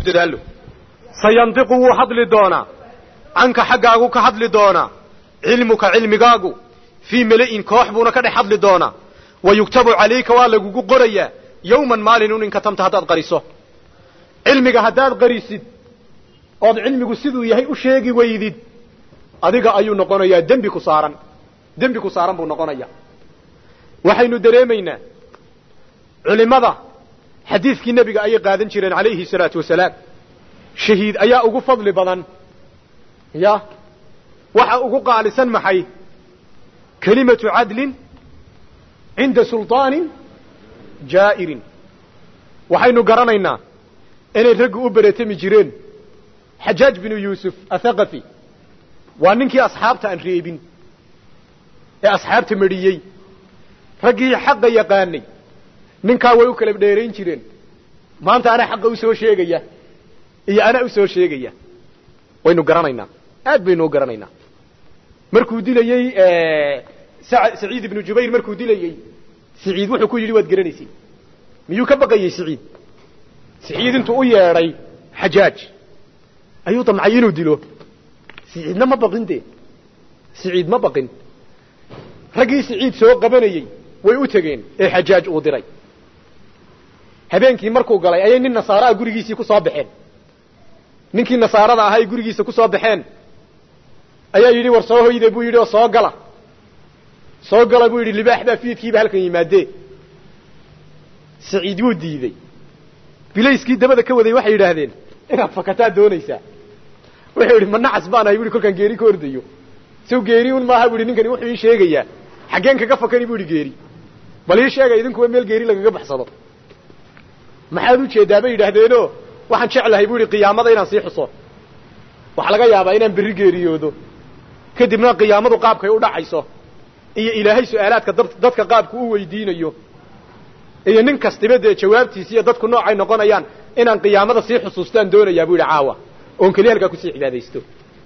dadaallo sayandiqu wuu hadli doonaa canka xaggaagu ka hadli doonaa cilmuka cilmigaagu fii mela'in koox buuna ka dhex hadli doonaa wa yugtabu calayka waa lagugu qorayaa yowman maalinun in katamta haddaad qariso cilmiga haddaad qarisid ood cilmigu siduu yahay u sheegi weydid adiga ayuu noqonayaa dembi ku saaran dembi ku saaran buu noqonayaa waxaynu dareemaynaa culimmada xadiidkii nebiga ayay qaadan jireen calayhi salaatu wasalaam shahiid ayaa ugu fadli badan ya waxa ugu qaalisan maxay kelimatu cadlin cinda sulطaanin jaa'irin waxaynu garanaynaa inay raggu u beretami jireen xajaaj binu yuusuf athaqafi waa ninkii asxaabta aan reebin ee asxaabta medhiyey raggii xaqa yaqaanay ninkaa way u kala dheerayn jireen maanta anaa xaqa usoo sheegaya iyo anaa usoo sheegaya waynu garanaynaa aad baynu u garanaynaa markuu dilayey saciid ibnu jubayr markuu dilayey siciid wuxuu ku yidhi waad garanaysay miyuu ka baqayey siciid siciid intuu u yeedhay xajaaj ayuu damcay inuu dilo siciidna ma baqin dee siciid ma baqin raggii siciid soo qabanayey way u tegeen ee xajaaj uu diray habeenkii markuu galay ayay nin nasaaraha gurigiisii ku soo baxeen ninkii nasaarada ahaa ay gurigiisa ku soo baxeen ayaa yidhi war soo hoyde buu yidhi oo soo gala soo gala buu yidhi libaax baa fiidkiiba halkan yimaadee saciid wuu diidey bilayskii dabada ka waday waxay yidhaahdeen inaad fakataa doonaysaa wuxuu yidhi ma nacas baan ahay bu ihi kolkaan geeri ka ordayo sow geeri un maaha bu ihi ninkani wuxuu ii sheegayaa xaggeen kaga fakani bu ihi geeri bal ii sheega idinkuwa meel geeri lagaga baxsado maxaad u jeedaa bay yidhaahdeenoo waxaan jeclahay bu ihi qiyaamada inaan sii xuso waxaa laga yaabaa inaan berri geeriyoodo kadibna qiyaamadu qaabkay u dhacayso iyo ilaahay su-aalaadka dadka qaabku u weydiinayo iyo nin kastiba dee jawaabtiisi iyo dadku noocay noqonayaan inaan qiyaamada sii xusuustaan doonayaa bu yidhi caawa oon keliya halkaa kusii cibaadaysto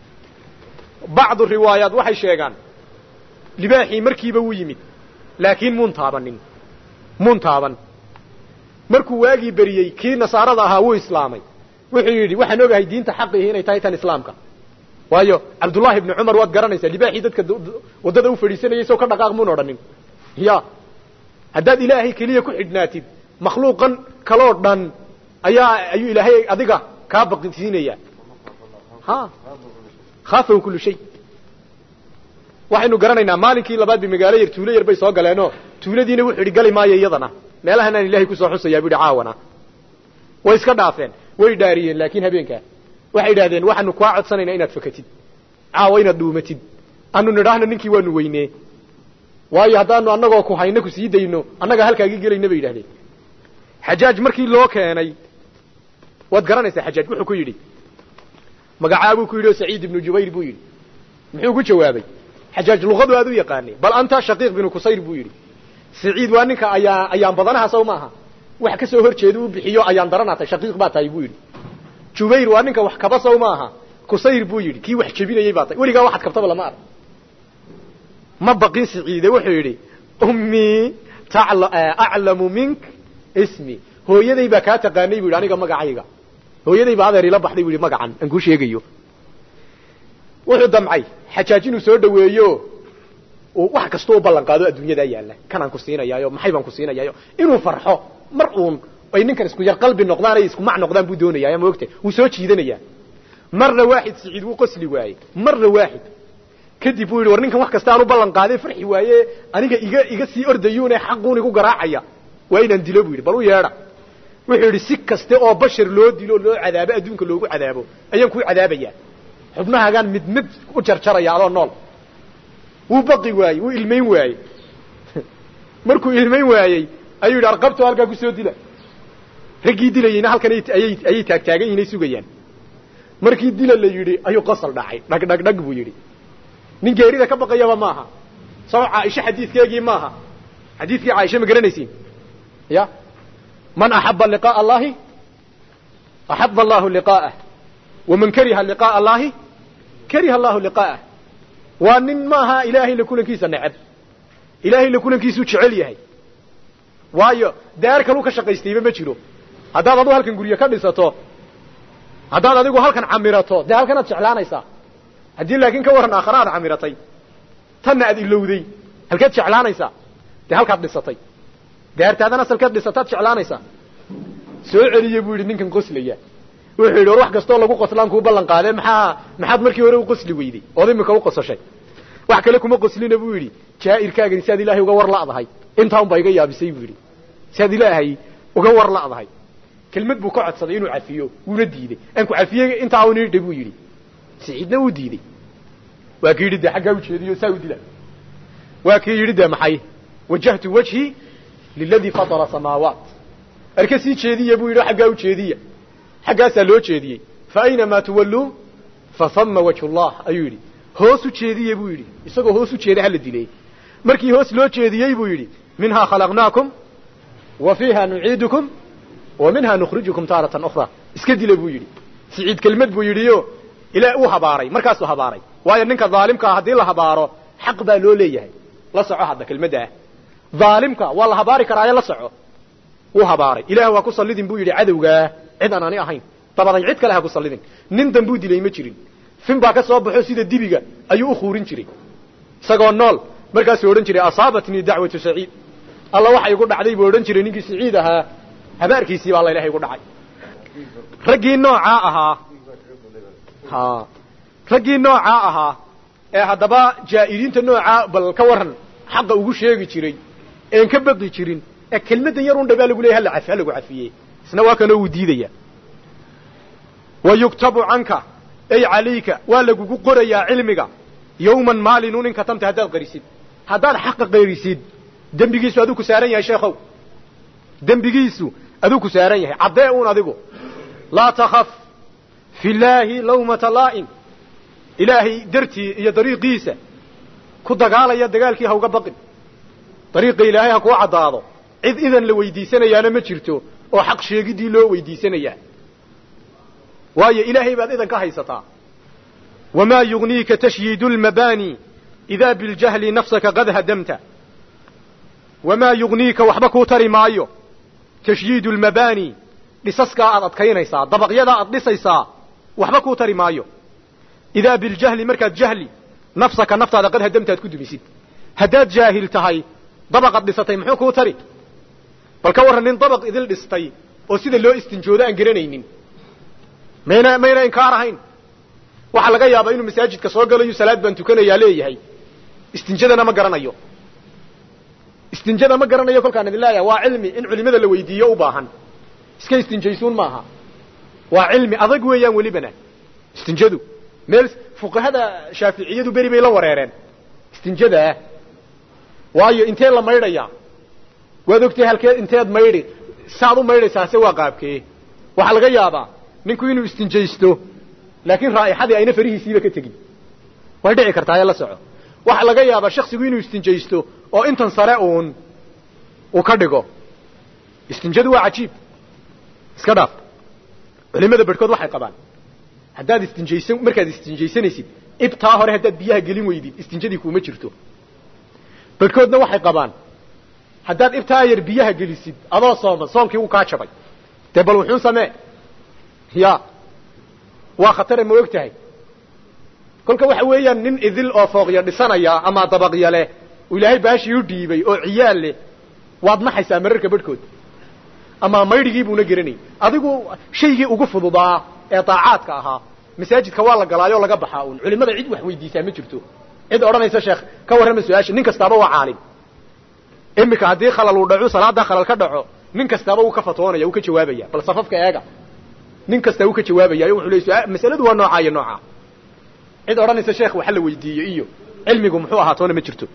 bacdu riwaayaat waxay sheegaan libaaxii markiiba wuu yimid laakiin muun taabanin muun taaban markuu waagii beriyey kii nasaarada ahaa wuu islaamay wuxuu yidhi waxaan ogahay diinta xaqiihi inay tahay tan islaamka waayo cabdullaahi ibni cumar waad garanaysaa libaaxii dadka waddada u fadhiisanayay soo ka dhaqaaq muun odhanin ya haddaad ilaahay keliya ku xidhnaatid makhluuqan kaloo dhan ayaa ayuu ilaahay adiga kaa baqisiinaya ha khaafahu kullu shay waxaynu garanaynaa maalinkii labaad ba magaalo yar tuulo yar bay soo galeenoo tuuladiina wuxuu idhi gali maayo iyadana meelahan aan ilahay kusoo xusayaa bu yidhi caawana way iska dhaafeen way dhaariyeen laakiin habeenkaa waxay idhahdeen waxaanu kaa codsanaynaa inaad fakatid caawa inaad dhuumatid anu nidhaahna ninkii waanu weynee waayo haddaanu annagoo ku hayno ku sii dayno annagaa halkaagi gelayna bay yidhahdeen xajaaj markii loo keenay waad garanaysaa xajaaj wuxuu ku yidhi magacaabuu ku yidhi oo saciid ibnu jubayr buu yidhi muxuu ku jawaabay xajaaj luqadu aad u yaqaanay bal anta shaqiiq binu kusayr buu yidhi saciid waa ninka ayaa ayaan badanaha saw maaha wax ka soo hor jeeda u bixiyo ayaan daranaatay shaqiiq baa tahay buu yidhi jubayr waa ninka wax kaba saw maaha kusayr buu yidhi kii wax jebinayey baa tahay weligaa waxaad kabtaba lama arag ma baqin saciide wuxuu yidhi ummii aclamu mink ismi hooyaday baa kaa taqaanay bu yidhi aniga magacayga hooyaday baa adeer ila baxday bu yidhi magacan aan kuu sheegayo wuxuu damcay xajaaj inuu soo dhaweeyo wax kasta u ballan qaado adduunyadaa yaalla kanaan ku siinayaayo maxay baan ku siinayaayo inuu farxo mar uun ay ninkan isku yar qalbi noqdaan ay isku mac noqdaan buu doonayaa ma ogta wuu soo jiidanayaa marna waaxid siciid wuu qosli waayey marna waaxid kadib buu yidhi war ninkan wax kasta aan u ballan qaaday farxi waaye aniga iga iga sii ordayuune xaquun igu garaacaya waa inaan dilo buu yidhi bal u yeedha wuxuu yidhi si kaste oo bashar loo dilo loo cadaabo adduunka loogu cadaabo ayaan kuu cadaabayaa xubnahagaan mid mid u jarjaraya adoo nool wuu baqi waayey wuu ilmayn waayey markuu ilmayn waayey ayuu yidhi arqabto halkaa kusoo dila raggii dilayeyna halkan ayay ayay taagtaagan yihin ay sugayaan markii dila la yidhi ayuu qosol dhacay dhag dhag dhag buu yidhi nin geerida ka baqayaba maaha soo caaisho xadiidkeegii maaha xadiidkii caaisha ma garanaysiin ya man axaba liqaaءa allahi axaba allahu liqaa'ah waman kariha liqaaءa allahi kariha allahu liqaa'ah waa nin maaha ilaahay la kulankiisa neceb ilaahay la kulankiisuu jecel yahay waayo daar kaluu ka shaqaystayba ma jiro haddaad adu halkan guryo ka dhisato haddaad adigu halkan camirato dee halkanaad jeclaanaysaa haddii laakiin ka warran aakhare aad camiratay tanna aad ilowday halkeed jeclaanaysaa dee halkaad dhisatay daartaadan asalkeed dhisataad jeclaanaysaa soo celiya buu yidhi ninkan qoslaya wuxuu yidhi war wax kastoo lagu qoslaan kuu ballan qaadee maxaa maxaad markii hore u qosli weyday ood imika u qosashay wax kale kuma qoslina buu yidhi jaa'irkaagani si aad ilaahay uga war la'dahay intaa unbaa iga yaabisay buu yidhi si aad ilaahay uga war la'dahay kelmad buu ka codsaday inuu cafiyo wuuna diidey aan ku cafiyey intaa un idha buu yidhi siciidna uu diidey waa kii yidhi dee xaggaa ujeediyo saa u dila waa kii yidhi dee maxay wajahtu wajhii liladii fatara samaawaat arka sii jeediya buu yidhi xaggaa ujeediya xaggaasaa loo jeediyey fa aynamaa tuwalluu fa hama wajhu llah ayuu yidhi hoos u jeediye buu yidhi isagoo hoos u jeeda hala dilay markii hoos loo jeediyey buu yidhi minhaa khalaqnaakum wa fiiha nuciidukum wa minha nukhrijukum taaratan ukhra iska dila buu yidhi siciid kelmad buu yidhiyo ilaa uu habaaray markaasuu habaaray waayo ninka dhaalimkaa haddii la habaaro xaq baa loo leeyahay la soco hadda kelmadda ah dhaalimka waa la habaari karaaye la soco wuu habaaray ilaah waa ku sallidin buu yidhi cadowgaa cid aan ani ahayn dabaday cid kale ha ku sallidin nin dambuu dilay ma jirin fin baa ka soo baxo sida dibiga ayuu u khuurin jiray isagoo nool markaasuu odhan jiray asaabatnii dacwatu saciid alla waxa igu dhacday buu odhan jiray ninkii saciid ahaa habaarkiisii baa laylaha igu dhacay raggii noocaa ahaa ha raggii noocaa ahaa ee haddaba jaa'iriinta noocaa bal ka waran xaqa ugu sheegi jiray een ka baqi jirin ee kelmaddan yar un dhabaa lagu leeyay hala cafi ha lagu cafiyey isna waa kanoo uu diidaya wa yuktabu canka ay calayka waa lagugu qorayaa cilmiga yawman maalinu ninka tamta haddaad qarisid haddaad xaqa qarisid dembigiisu aduu ku saaran yahay sheekhow dembigiisu aduu ku saaran yahay caddee uun adigu laa takhaf fi llaahi lawmata laa'in ilaahay dartii iyo dariiqiisa ku dagaalaya dagaalkii ha uga baqin dariiqa ilaahay ha kuu caddaado cid idan la weydiisanayaana ma jirto oo xaq sheegiddii loo weydiisanayaa waayo ilaahay baad idan ka haysataa wamaa yugniika tashyiidu lmabaani idaa biljahli nafsaka qad hadamta wamaa yugniika waxba kuu tari maayo tashyiidu lmabaani dhisaskaa aad adkaynaysaa dabaqyadaa aad dhisaysaa waxba kuu tari maayo idaa biljahli markaad jahli nafsaka naftaada qad hadamta aad ku dumisid haddaad jaahil tahay dabaqad dhisatay muxuu kuu tari bal ka warran nin dabaq idil dhistay oo sida loo istinjoodo aan garanaynin mayna mayna inkaar ahayn waxaa laga yaabaa inuu masaajidka soo galayo salaad baan tukanayaa leeyahay istinjadana ma garanayo istinjada ma garanayo kolkaan idin leeyahay waa cilmi in culimada la weydiiyo u baahan iska istinjaysuun maaha waa cilmi adag weeyaan welibana istinjadu meel fuqahada shaaficiyadu beri bay la wareereen istinjadaa waayo intee la maydhayaa waad ogtahay halkee inteed maydhi saad u maydhaysaa se waa qaabkee waxaa laga yaabaa ninku inuu istinjaysto laakiin raa'ixadii ayna farihiisiiba ka tegin way dhici kartaa ee la soco waxaa laga yaabaa shaksigu inuu istinjaysto oo intan sare uun uu ka dhigo istinjadu waa cajiib iska dhaaf culimada barhkood waxay qabaan haddaad istinjaysan markaad istinjaysanaysid ibtaa hore haddaad biyaha gelin weydid istinjadii kuuma jirto barhkoodna waxay qabaan haddaad ibtaa yar biyaha gelisid adoo sooma soonkii uu kaa jabay dee bal wuxuu samee ya waa khatare ma og tahay kolka waxa weeyaan nin idil oo fooqya dhisanaya ama dabaqya leh uu ilaahay baashii u dhiibay oo ciyaal leh waad naxaysaa mararka badhkood ama maydhigii buuna garanay adigu shaygii ugu fududaa ee daacaadka ahaa masaajidka waa la galaayo laga baxaa uun culimada cid wax weydiisaa ma jirto cid odhanaysa sheekh ka warrama su-aasha nin kastaaba waa caalim iminka haddii khalal uu dhaco salaada khalal ka dhaco nin kastaaba uu ka fatwoonaya uu ka jawaabaya bal safafka eega nin kasta uu ka jawaabaya wuxuu leeyahay masaladu waa nooca iyo nooca cid odhanaysa sheekh waxa la weydiiyo iyo cilmigu muxuu ahaa toona ma jirto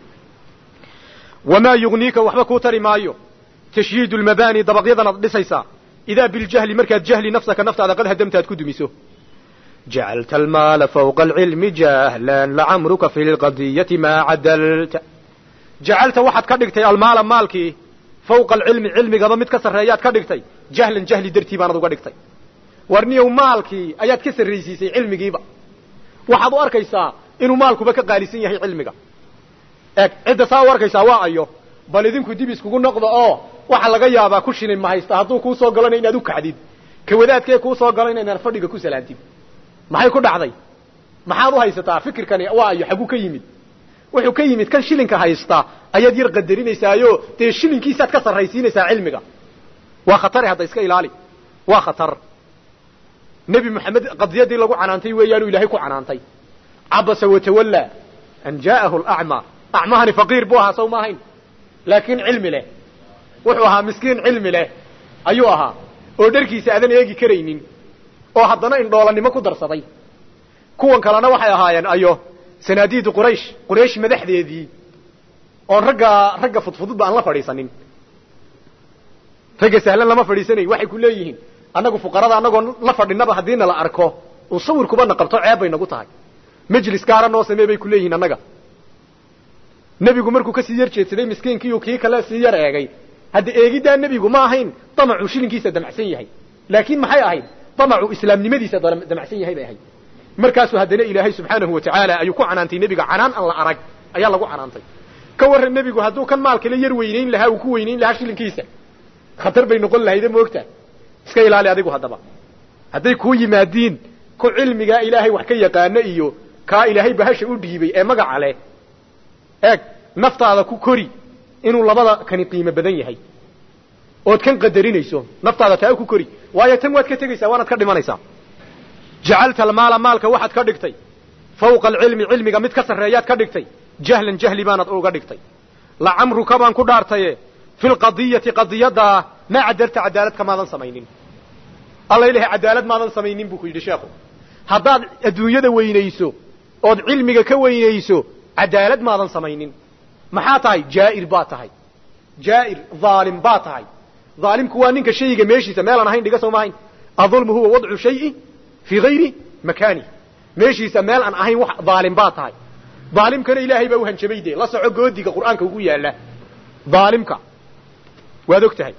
wamaa yugniika waxba kuu tari maayo tashyiidu lmabaani dabaqyadan aad dhisaysaa idaa biljahli markaad jahli nafsaka naftaada qad hadamta aad ku dumiso jacalta almaala fawqa alcilmi jahlan lacamruka fi lqadiyati maa cadalta jacalta waxaad ka dhigtay almaala maalkii fawqa alcilmi cilmigaba mid ka sarreeyaad ka dhigtay jahlan jahli dartii baanad uga dhigtay warniyow maalkii ayaad ka sarraysiisay cilmigiiba waxaad u arkaysaa inuu maalkuba ka qaalisan yahay cilmiga eeg cidda saa u arkaysaa waa ayo bal idinku dib iskugu noqda oo waxa laga yaabaa ku shilin ma haysta hadduu kuu soo galana inaad u kacdid ka wadaadkee kuu soo galo inaynan fadhiga ku salaantid maxay ku dhacday maxaad u haysataa fikirkani waa ayo xagguu ka yimid wuxuu ka yimid kan shilinka haysta ayaad yar qadarinaysaayo dee shilinkiisaad ka sarraysiinaysaa cilmiga waa khatare hadda iska ilaali waa khatar nebi moxamed qadiyadii lagu canaantay weeyaanu ilaahay ku canaantay cabasa watawalla an jaa'ahu alacmaa acmahani faqiir buu ahaa saw ma ahayn laakiin cilmi leh wuxuu ahaa miskiin cilmi leh ayuu ahaa oo dharkiisa aadan eegi karaynin oo haddana indhoolanimo ku darsaday kuwan kalena waxay ahaayeen ayo sanaadiidu quraysh quraysh madaxdeedii oon ragga ragga fudfududba aan la fadhiisanin ragga sahlan lama fadhiisanayn waxay ku leeyihiin annagu fuqarada annagoo la fadhinaba haddiina la arko uu sawirkubana qabto ceeb bay nagu tahay majlis gaara noo samee bay ku leeyihiin annaga nebigu markuu kasii yar jeedsaday miskiinkiiu kii kale sii yar eegay hadda eegiddaa nebigu ma ahayn damacuu shilinkiisa damacsan yahay laakiin maxay ahayd damacuu islaamnimadiisa damacsan yahay bay ahayd markaasuu haddana ilaahay subxaanahu wa tacaala ayuu ku canaantay nebiga canaan aan la arag ayaa lagu canaantay ka warran nebigu hadduu kan maalkale yar weynayn lahaa uu ku weynayn lahaa shilinkiisa khatar bay noqon lahayde moogta iska ilaali adigu haddaba hadday kuu yimaadiin ku cilmigaa ilaahay wax ka yaqaano iyo kaa ilaahay bahasha u dhiibay ee magaca leh eeg naftaada ku kori inuu labada kani qiimo badan yahay ood kan qadarinayso naftaada taa ku kori waayo tan waad ka tegaysaa waanaad ka dhimanaysaa jacalta almaala maalka waxaad ka dhigtay fawqa alcilmi cilmiga mid ka sarreeyaad ka dhigtay jahlan jahli baanaad uga dhigtay lacamruka baan ku dhaartaye fi lqadiyati qadiyaddaa maa cadalta cadaalad kamaadan samaynin alla ilahay cadaalad maadan samaynin buu ku yidhi sheekhu haddaad adduunyada weynayso ood cilmiga ka weynayso cadaalad maadan samaynin maxaa tahay jaa'ir baa tahay jaa'ir dhaalim baa tahay dhaalimku waa ninka shayga meeshiisa meelaan ahayn dhiga soo maahayn adulmu huwa wadcu shayi fii hayri makaani meeshiisa meel aan ahayn wax dhaalim baa tahay dhaalimkana ilaahay baa u hanjabay dee la soco goodiga qur'aanka ugu yaalla dhaalimka waad og tahay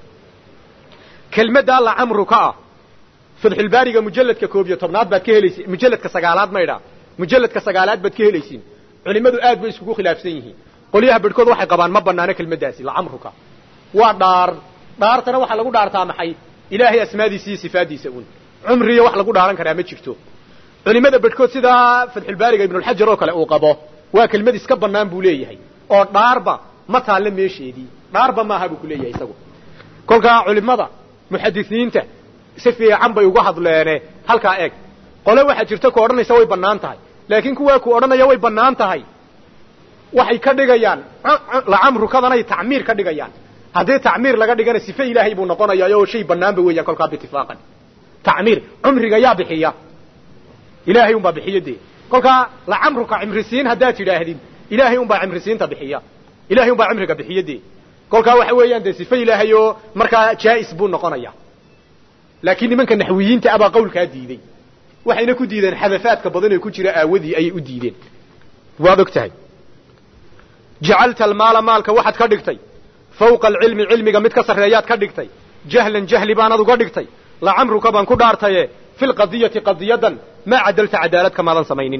kelmaddaa lacamruka ah fatxulbaariga mujalladka koob iyo tobnaad baad ka helaysiin mujalladka sagaalaad maydhaa mujalladka sagaalaad baad ka helaysiin culimmadu aad bay iskugu khilaafsan yihiin qolyaha bedhkood waxay qabaan ma banaano kelmaddaasi lacamruka waa dhaar dhaartana waxaa lagu dhaartaa maxay ilaahay asmaadiisa iyo sifaadiisa un cumriya wax lagu dhaaran karaa ma jirto culimada bedhkood sidaa fatxulbaariga ibnulxajar oo kale uu qabo waa kelmad iska bannaan buu leeyahay oo dhaarba ma taalla meesheedii dhaarba maaha buu ku leeyahay isagu kolkaa culimada muxadisiinta si fiican bay uga hadleene halkaa eeg qole waxaa jirta ku odhanaysa way bannaan tahay laakiin kuwaa ku odhanaya way bannaan tahay waxay ka dhigayaan lacamrukadanay tacmiir ka dhigayaan haddii tacmiir laga dhigana sife ilaahay buu noqonayaa oo shay bannaanba weeyaan kolkaa biitifaaqan tacmiir cumriga yaa bixiya ilaahay unbaa bixiya dee kolkaa lacamruka cimrisiin haddaad tidhaahdid ilaahay unbaa cimrisiinta bixiya ilahay unbaa cimriga bixiya dee kolkaa waxa weeyaan dee sife ilaahay oo markaa jaa'is buu noqonaya laakiin nimanka naxwiyiinta abaa qawlkaa diiday waxayna ku diideen xadafaadka badan ee ku jira aawadii ayay u diideen waad og tahay jacalta almaala maalka waxaad ka dhigtay fawqa alcilmi cilmiga mid ka sarreeyaad ka dhigtay jahlan jahli baanaad uga dhigtay lacamruka baan ku dhaartaye fi lqadiyati qadiyadan maa cadalta cadaalad kamaadan samaynin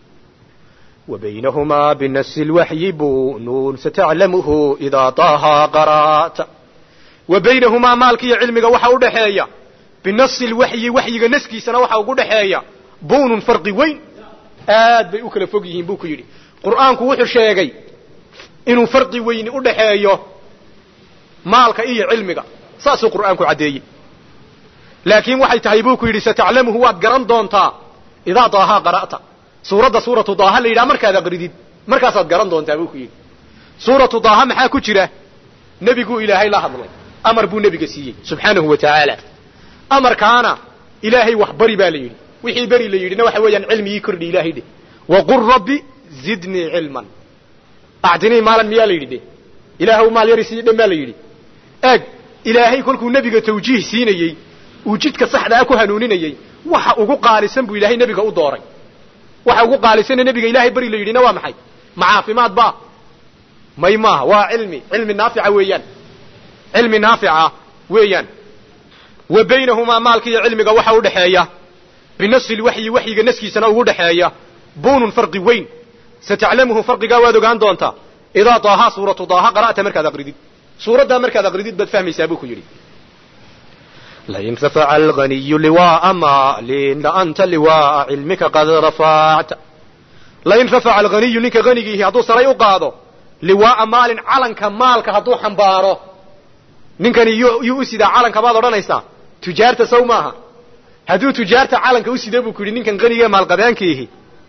وبينهما بنس الوحي بون ستعلمه إذا طه قرأت وبينهما مالك يا علمك وحا ودحيا بنص الوحي وحي نسكي سنة وحا ودحيا بون فرق وين آد بي أكل فوقيهم بوك يري قرآنك وحو شيغي إنه فرق وين ودحيا مالك إيه علمك ساسو قرآنك عدي لكن وحي تهيبوك يري ستعلمه واد قران دونتا إذا طه قرأت suuradda suuratu daaha la yidhaha markaad aqridid markaasaad garan doontaa buu ku yidhi suuratu daaha maxaa ku jira nebiguu ilaahay la hadlay amar buu nebiga siiyey subxaanahu wa tacaala amarkaana ilaahay wax bari baa la yidhi wixii beri la yidhina waxa weeyaan cilmigii kordhi ilaahay dheh waqul rabbi zidnii cilman actinii maalan miyaa la yidhi de ilaahw maal yari sii dhan baa la yidhi eeg ilaahay kolkuu nebiga tawjiih siinayey uu jidka saxdaa ku hanuuninayey waxa ugu qaalisan buu ilaahay nebiga u dooray waxa ugu qaalisana nebiga ilaahay beri la yidhina waa maxay ma caafimaad ba may maaha waa cilmi cilmi naafica weeyaan cilmi naafica weeyaan wa baynahumaa maalka iyo cilmiga waxa u dhexeeya binasi lwaxyi waxyiga naskiisana ugu dhexeeya bunun farqi weyn sataclamuhu farqigaa waad ogaan doontaa idaa daaha suuratu daaha qara'ta markaad aqridid suuraddaa markaad aqridid baad fahmaysaa buu ku yidhi lain rafaca alganiyu liwaaa maalin laanta liwaaa cilmika qad rafacta lain rafaca alganiyu ninka hanigiihi hadduu saray u qaado liwaaa maalin calanka maalka hadduu xambaaro ninkani yuu u sidaa calanka baad odhanaysaa tujaarta saw maaha hadduu tujaarta calanka u sida buu ku yidhi ninkan qanigae maalqabeenkiihi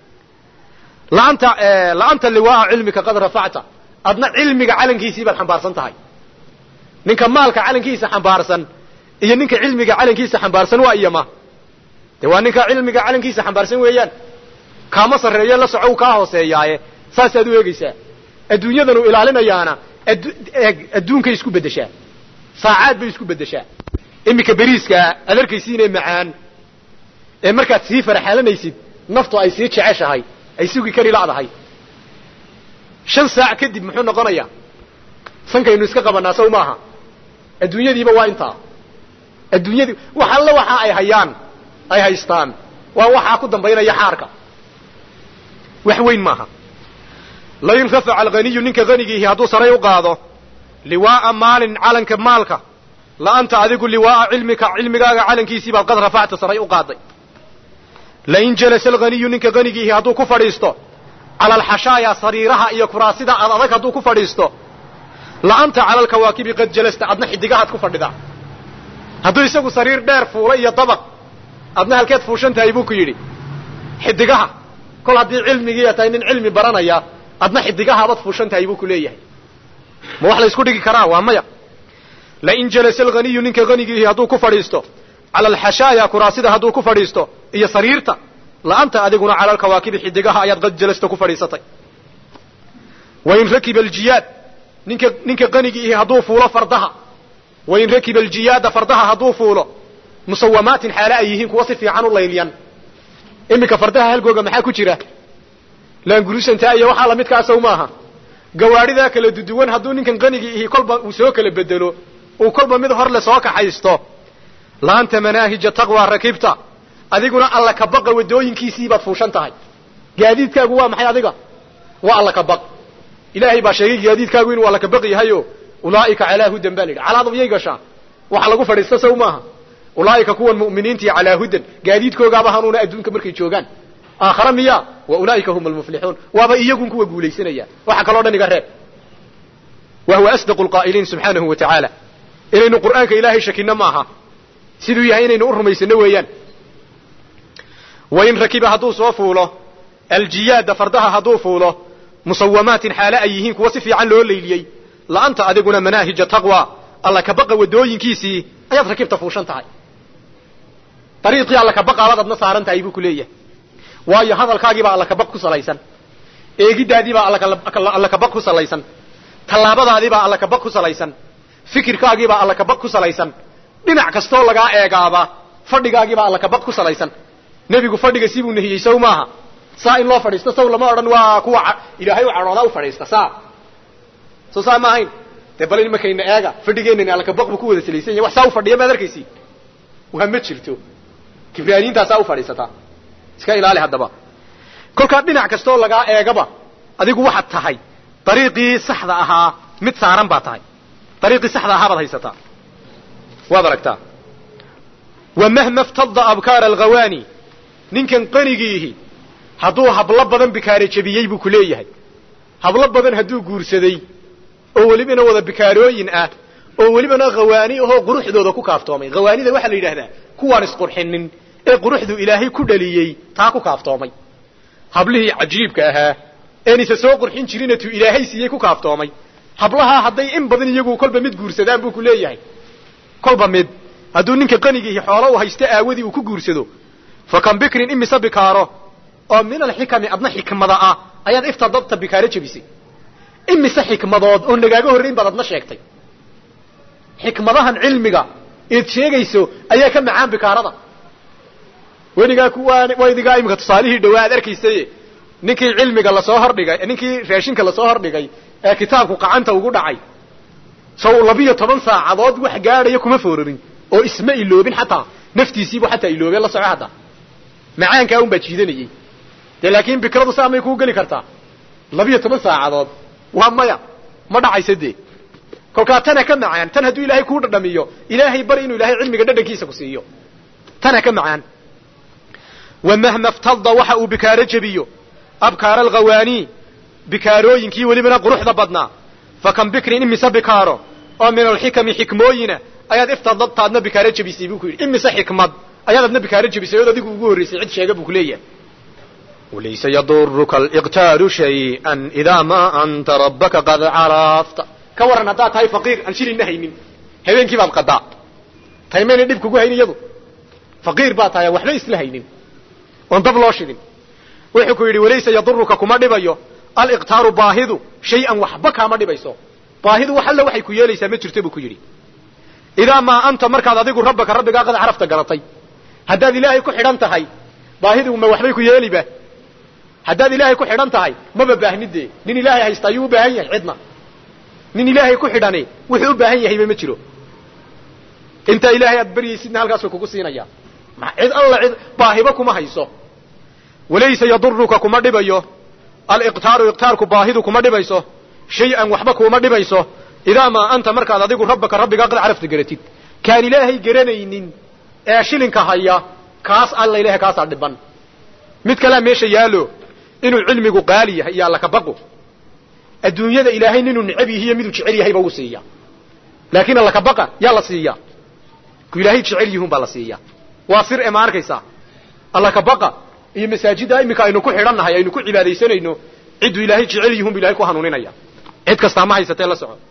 laanta laanta liwaaa cilmika qad rafacta adna cilmiga calankiisii baad xambaarsan tahay ninka maalka calankiisa xambaarsan iyo ninka cilmiga calankiisa xambaarsan waa iyama de waa ninka cilmiga calankiisa xambaarsan weeyaan kaama sarreeyo la soco u kaa hooseeyaaye saasaad u eegaysaa adduunyadanu ilaalinayaana adduunkay isku beddeshaa saacaad bay isku beddeshaa iminka beriiskaa aad arkaysiinee macaan ee markaad sii faraxaalanaysid naftu ay sii jeceshahay ay sugi kari la'dahay shan saac kadib muxuu noqonayaa sankaynu iska qabanaa saw maaha adduunyadiiba waa intaa adduunyadii wax alla waxa ay hayaan ay haystaan waa waxaa ku dambaynaya xaarka wax weyn maaha lain rafaca alghaniyu ninka hanigiihi hadduu saray u qaado liwaaa maalin calanka maalka la anta adigu liwaaa cilmika cilmigaaga calankiisii baad qad rafacta saray u qaaday lain jalasa alghaniyu ninka hanigiihi hadduu ku fadhiisto cala alxashaaya sariiraha iyo kuraasida ad adag hadduu ku fadhiisto la anta cala alkawaakibi qad jalasta adna xidigahaad ku fadhidaa hadduu isagu sariir dheer fuula iyo dabaq adna halkeed fuushan tahay buu ku yidhi xidigaha kol haddii cilmigiiya tahay nin cilmi baranaya adna xidigahaabaad fuushan tahay buu ku leeyahay ma wax la isku dhigi karaa waa maya lain jalasa alghaniyu ninka hanigiihi hadduu ku fadhiisto cala alxashaaya kuraasida hadduu ku fadhiisto iyo sariirta la anta adiguna cala alkawaakibi xidigaha ayaad qad jalasta ku fadhiisatay wain rakiba aljiyaad ninka ninka qanigiihi hadduu fuulo fardaha wain rakiba aljiyaada fardaha hadduu fuulo musawamaatin xaale ay yihiin kuwa si fiican u laylyan iminka fardaha halgooga maxaa ku jira laangurusantaa iyo waxaa lamidkaasaw maaha gawaadhidaa kala duduwan hadduu ninkan qanigii ihi kolba uu soo kala bedelo uu kolba mid hor le soo kaxaysto laanta manaahija taqwa rakibta adiguna alla kabaqa wadooyinkiisii baad fuushan tahay gaadiidkaagu waa maxay adiga waa alla kabaq ilaahay baa sheegay gaadiidkaagu inuu alla kabaq yahayo ulaa'ika calaa hudan baa la yidhi calaadu miyay gashaa waxa lagu fadhiista saw maaha ulaa'ika kuwan mu'miniintii calaa hudan gaadiidkoogaaba hanuuna adduunka markay joogaan aakhara miya wa ulaa'ika hum almuflixuun waaba iyagun kuwa guulaysanaya waxa kaloo dhan iga reeb wa huwa asdaqu lqaa'iliin subxaanahu wa tacaala inaynu qur'aanka ilaahay shakino maaha siduu yahay inaynu u rumaysano weeyaan wain rakiba hadduu soo fuulo aljiyaada fardaha hadduu fuulo musawamaatin xaale ay yihiin kuwa si fiican loo layliyey la'anta adiguna manaahija taqwa alla kabaqa wadooyinkiisii ayaad rakibta fuushan tahay dariiqii alla kabaqaabaad adna saaran tahay buu ku leeyahay waayo hadalkaagiibaa alla kabaq ku salaysan eegiddaadiibaa alla kabaq ku salaysan tallaabadaadiibaa alla kabaq ku salaysan fikirkaagiibaa alla kabaq ku salaysan dhinac kastoo lagaa eegaaba fadhigaagiibaa alla kabaq ku salaysan nebigu fadhiga sibuu nehiyey saw maaha saa in loo fadhiisto saw lama odhan waa kuwa ilaahay u cadhoodaa u fadhiista saa soo saa ma ahayn dee bal imakayna eega fadhigeenani alla kabaq buu ku wada salaysan yahay wax saa u fadhiya maad arkaysi waa ma jirto kibraaniintaasaa u fadhiisataa iska ilaali haddaba kolkaa dhinac kastoo lagaa eegaba adigu waxaad tahay dariiqii saxda ahaa mid saaran baa tahay dariiqii saxda ahaa baad haysataa waad aragtaa wa mahma ftadda abkaara alghawaani ninkan qanigiihi hadduu hablo badan bikaare jebiyey buu ku leeyahay hablo badan hadduu guursaday oo welibana wada bikaarooyin ah oo welibana khawaani ahoo quruxdooda ku kaaftoomay khawaanida waxaa la yidhahdaa kuwaan isqurxinin ee quruxdu ilaahay ku dhaliyey taa ku kaaftoomay hablihii cajiibka ahaa een isa soo qurxin jirinatu ilaahay siiyey ku kaaftoomay hablahaa hadday in badan iyagu kolba mid guursadaan buu ku leeyahay kolba mid hadduu ninka qanigiihi xoolo u haysto aawadii uu ku guursado fa kan bikrin imise bikaaro oo min alxikami adna xikmada ah ayaad iftadabta bikaaro jebisay imise xikmadood oo nagaaga horrayn baad adna sheegtay xikmadahan cilmiga eed sheegayso ayaa ka macaan bikaarada weligaa kuwaan waydigaa iminka tusaalihii dhawaa ad arkaysay ninkii cilmiga lasoo hordhigay ninkii raashinka lasoo hordhigay ee kitaabku qacanta ugu dhacay saw labiyo toban saacadood wax gaadhaya kuma foorarin oo isma iloobin xataa naftiisiibu xataa iloobeen la soco hadda macaankaa un baa jiidanayey dee laakiin bikradu saa may kuu geli kartaa labiyo toban saacadood waa maya ma dhacaysa dee kolkaa tana ka macaan tan hadduu ilaahay kuu dhadhamiyo ilaahay bari inuu ilaahay cilmiga dhadhankiisa ku siiyo tana ka macaan wamahma ftalda waxa uu bikaaro jebiyo abkaara alkhawaanii bikaarooyinkii welibana quruxda badnaa fa kan bikrin imise bikaaro oo min alxikami xikmooyina ayaad iftadabtaadna bikaaro jebisay buu ku yidhi imise xikmad ayaad adna bikaaro jebisay ood adigu ugu horraysay cid sheega buu ku leeyahay walaysa yaduruka aliqtaaru shay-an idaa maa anta rabbaka qad carafta ka warran haddaad tahay faqiir aan shilina haynin habeenkii baad qadaa tahay mayna dhib kugu hayn iyadu faqiir baad tahay aan waxba isla haynin oon dab loo shidin wuxuu ku yidhi walaysa yaduruka kuma dhibayo aliqtaaru baahidu shay-an waxba kaama dhibayso baahidu wax alle waxay ku yeelaysaa ma jirto buu ku yidhi idaa maa anta markaad adigu rabbaka rabbigaa qad carafta garatay haddaad ilaahay ku xidhan tahay baahidu ma waxbay ku yeeliba haddaad ilaahay ku xidhan tahay maba baahnidee nin ilaahay haysta ayuu u baahan yahay cidna nin ilaahay ku xidhani wuxuu u baahan yahayba ma jiro intaa ilaahay aad baryaysidna halkaas way kugu siinaya cid alla cid baahiba kuma hayso walaysa yaduruka kuma dhibayo aliqtaaru iqtaarku baahidu kuma dhibayso shay-an waxba kuma dhibayso idaa maa anta markaad adigu rabbaka rabbigaa qad carafta garatid kaan ilaahay garanaynin ee shilinka haya kaas alla ilahay kaasaa dhiban mid kalea meesha yaalo inuu cilmigu qaali yahay iyo alla kabaqo adduunyada ilaahay ninuu necab yahiyo miduu jecel yahayba uu siiya laakiin alla kabaqa yaa la siiya ku ilaahay jecel yihun baa la siiya waa sir e ma arkaysaa alla kabaqa iyo masaajidda iminka aynu ku xidhannahay aynu ku cibaadaysanayno cidduu ilaahay jecel yihun bu ilahay ku hanuuninaya cid kastaa ma haysatee la soco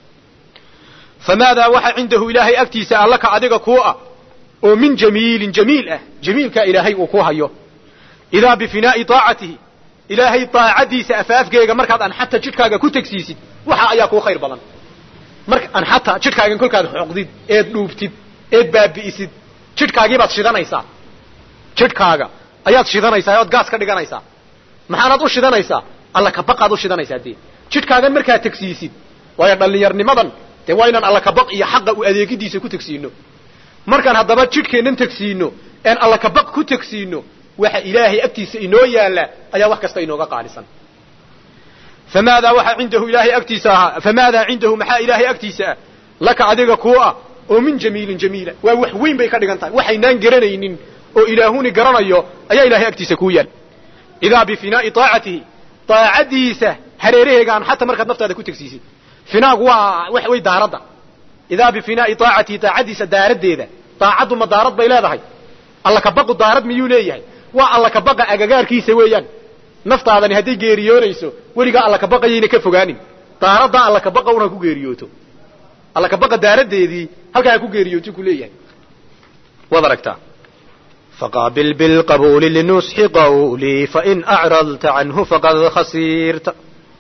famaadaa waxa cindahu ilaahay agtiisa allaka adiga kuu ah oo min jamiilin jamiil ah jamiilkaa ilaahay uu ku hayo idaa bifinaa'i taacatihi ilaahay daacadiisa afaafkeega markaad anxata jidhkaaga ku tegsiisid waxa ayaa kuu khayr badan marka anxata jidhkaagan kolkaad xoqdid eed dhuubtid eed baabi'isid jidhkaagiibaad shidanaysaa jidhkaaga ayaad shidanaysaa ood gaas ka dhiganaysaa maxaanaad u shidanaysaa alla kabaqaad u shidanaysaa dee jidhkaagan markaad tegsiisid waayo dhallinyarnimadan dee waa inaan alla kabaq iyo xaqa u adeegidiisa ku tegsiino markaan haddaba jidhkeennan tegsiino een alla kabaq ku tegsiino waxa ilaahay agtiisa inoo yaalla ayaa wax kasta inooga qaalisan famaadaa waxaa cindahu ilaahay agtiisa ahaa famaadaa cindahu maxaa ilaahay agtiisa ah laka adiga kuu ah oo min jamiilin jamiila waa wax weyn bay ka dhigan tahay waxaynaan garanaynin oo ilaahuni garanayo ayaa ilahay agtiisa kuu yaal idaa bifinaa'i taacatihi daacadiisa hareeraheegaan xataa markaad naftaada ku tegsiisid finaagu waa waxa wey daaradda idaa bifinaa'i taacatihi daacadiisa daaraddeeda daacaddu ma daarad bay leedahay alla kabaqu daarad miyuu leeyahay waa alla kabaqa agagaarkiisa weeyaan naftaadani hadday geeriyoonayso weligaa alla kabaqayayna ka fogaanin daaraddaa alla kabaqa un ha ku geeriyooto alla kabaqa daaraddeedii halkaa ha ku geeriyooto ku leeyahay waad aragtaa faqaabil bilqabuuli linusxi qawlii fain acradta canhu faqad khasiirta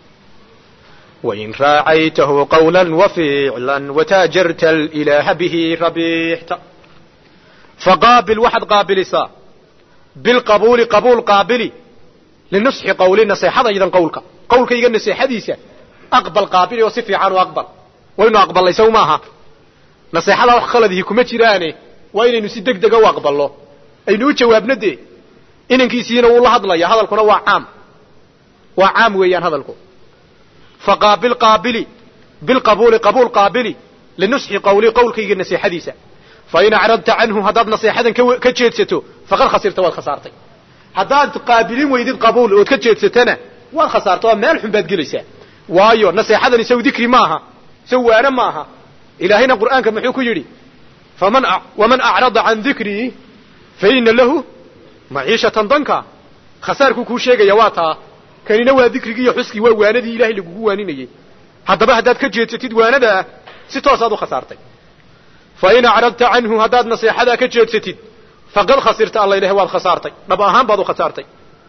wain raacaytahu qawla waficla wataajarta alilaaha bihi rabiixta faqaabil waxaad qaabilisaa bilqabuuli qabuul qaabili linusxi qawli naseexadaydan qawlka qawlkayga naseexadiisa aqbal qaabili oo si fiican u aqbal waynu aqbalnay sow maaha naseexada wax khaladihi kuma jiraane waa inaynu si deg dega u aqbalno aynu u jawaabno dee inankiisiina wuu la hadlaya hadalkuna waa caam waa caam weeyaan hadalku faqaabil qaabili bilqabuuli qabuul qaabili linusxi qawli qawlkayga naseexadiisa fain acradta canhu haddaad naseexadan ka jeedsato faqad khasirta waad khasaartay haddaad qaabilin weydid qabuul ood ka jeedsatana waad khasaarta oo meel xun baad gelaysaa waayo naseexadani saw dikri maaha saw waane maaha ilaahayna qur'aanka muxuu ku yidhi faman waman acrada can dikrii faina lahu maciishatan danka khasaarkuu kuu sheegaya waa taa kanina waa dikrigii iyo xuskii waa waanadii ilahay lagugu waaninayey haddaba haddaad ka jeedsatid waanadaa si toosaad u khasaartay fain acradta canhu haddaad naseexadaa ka jeedsatid faqad khasirta alla ilahay waad khasaartay dhab ahaan baad u khasaartay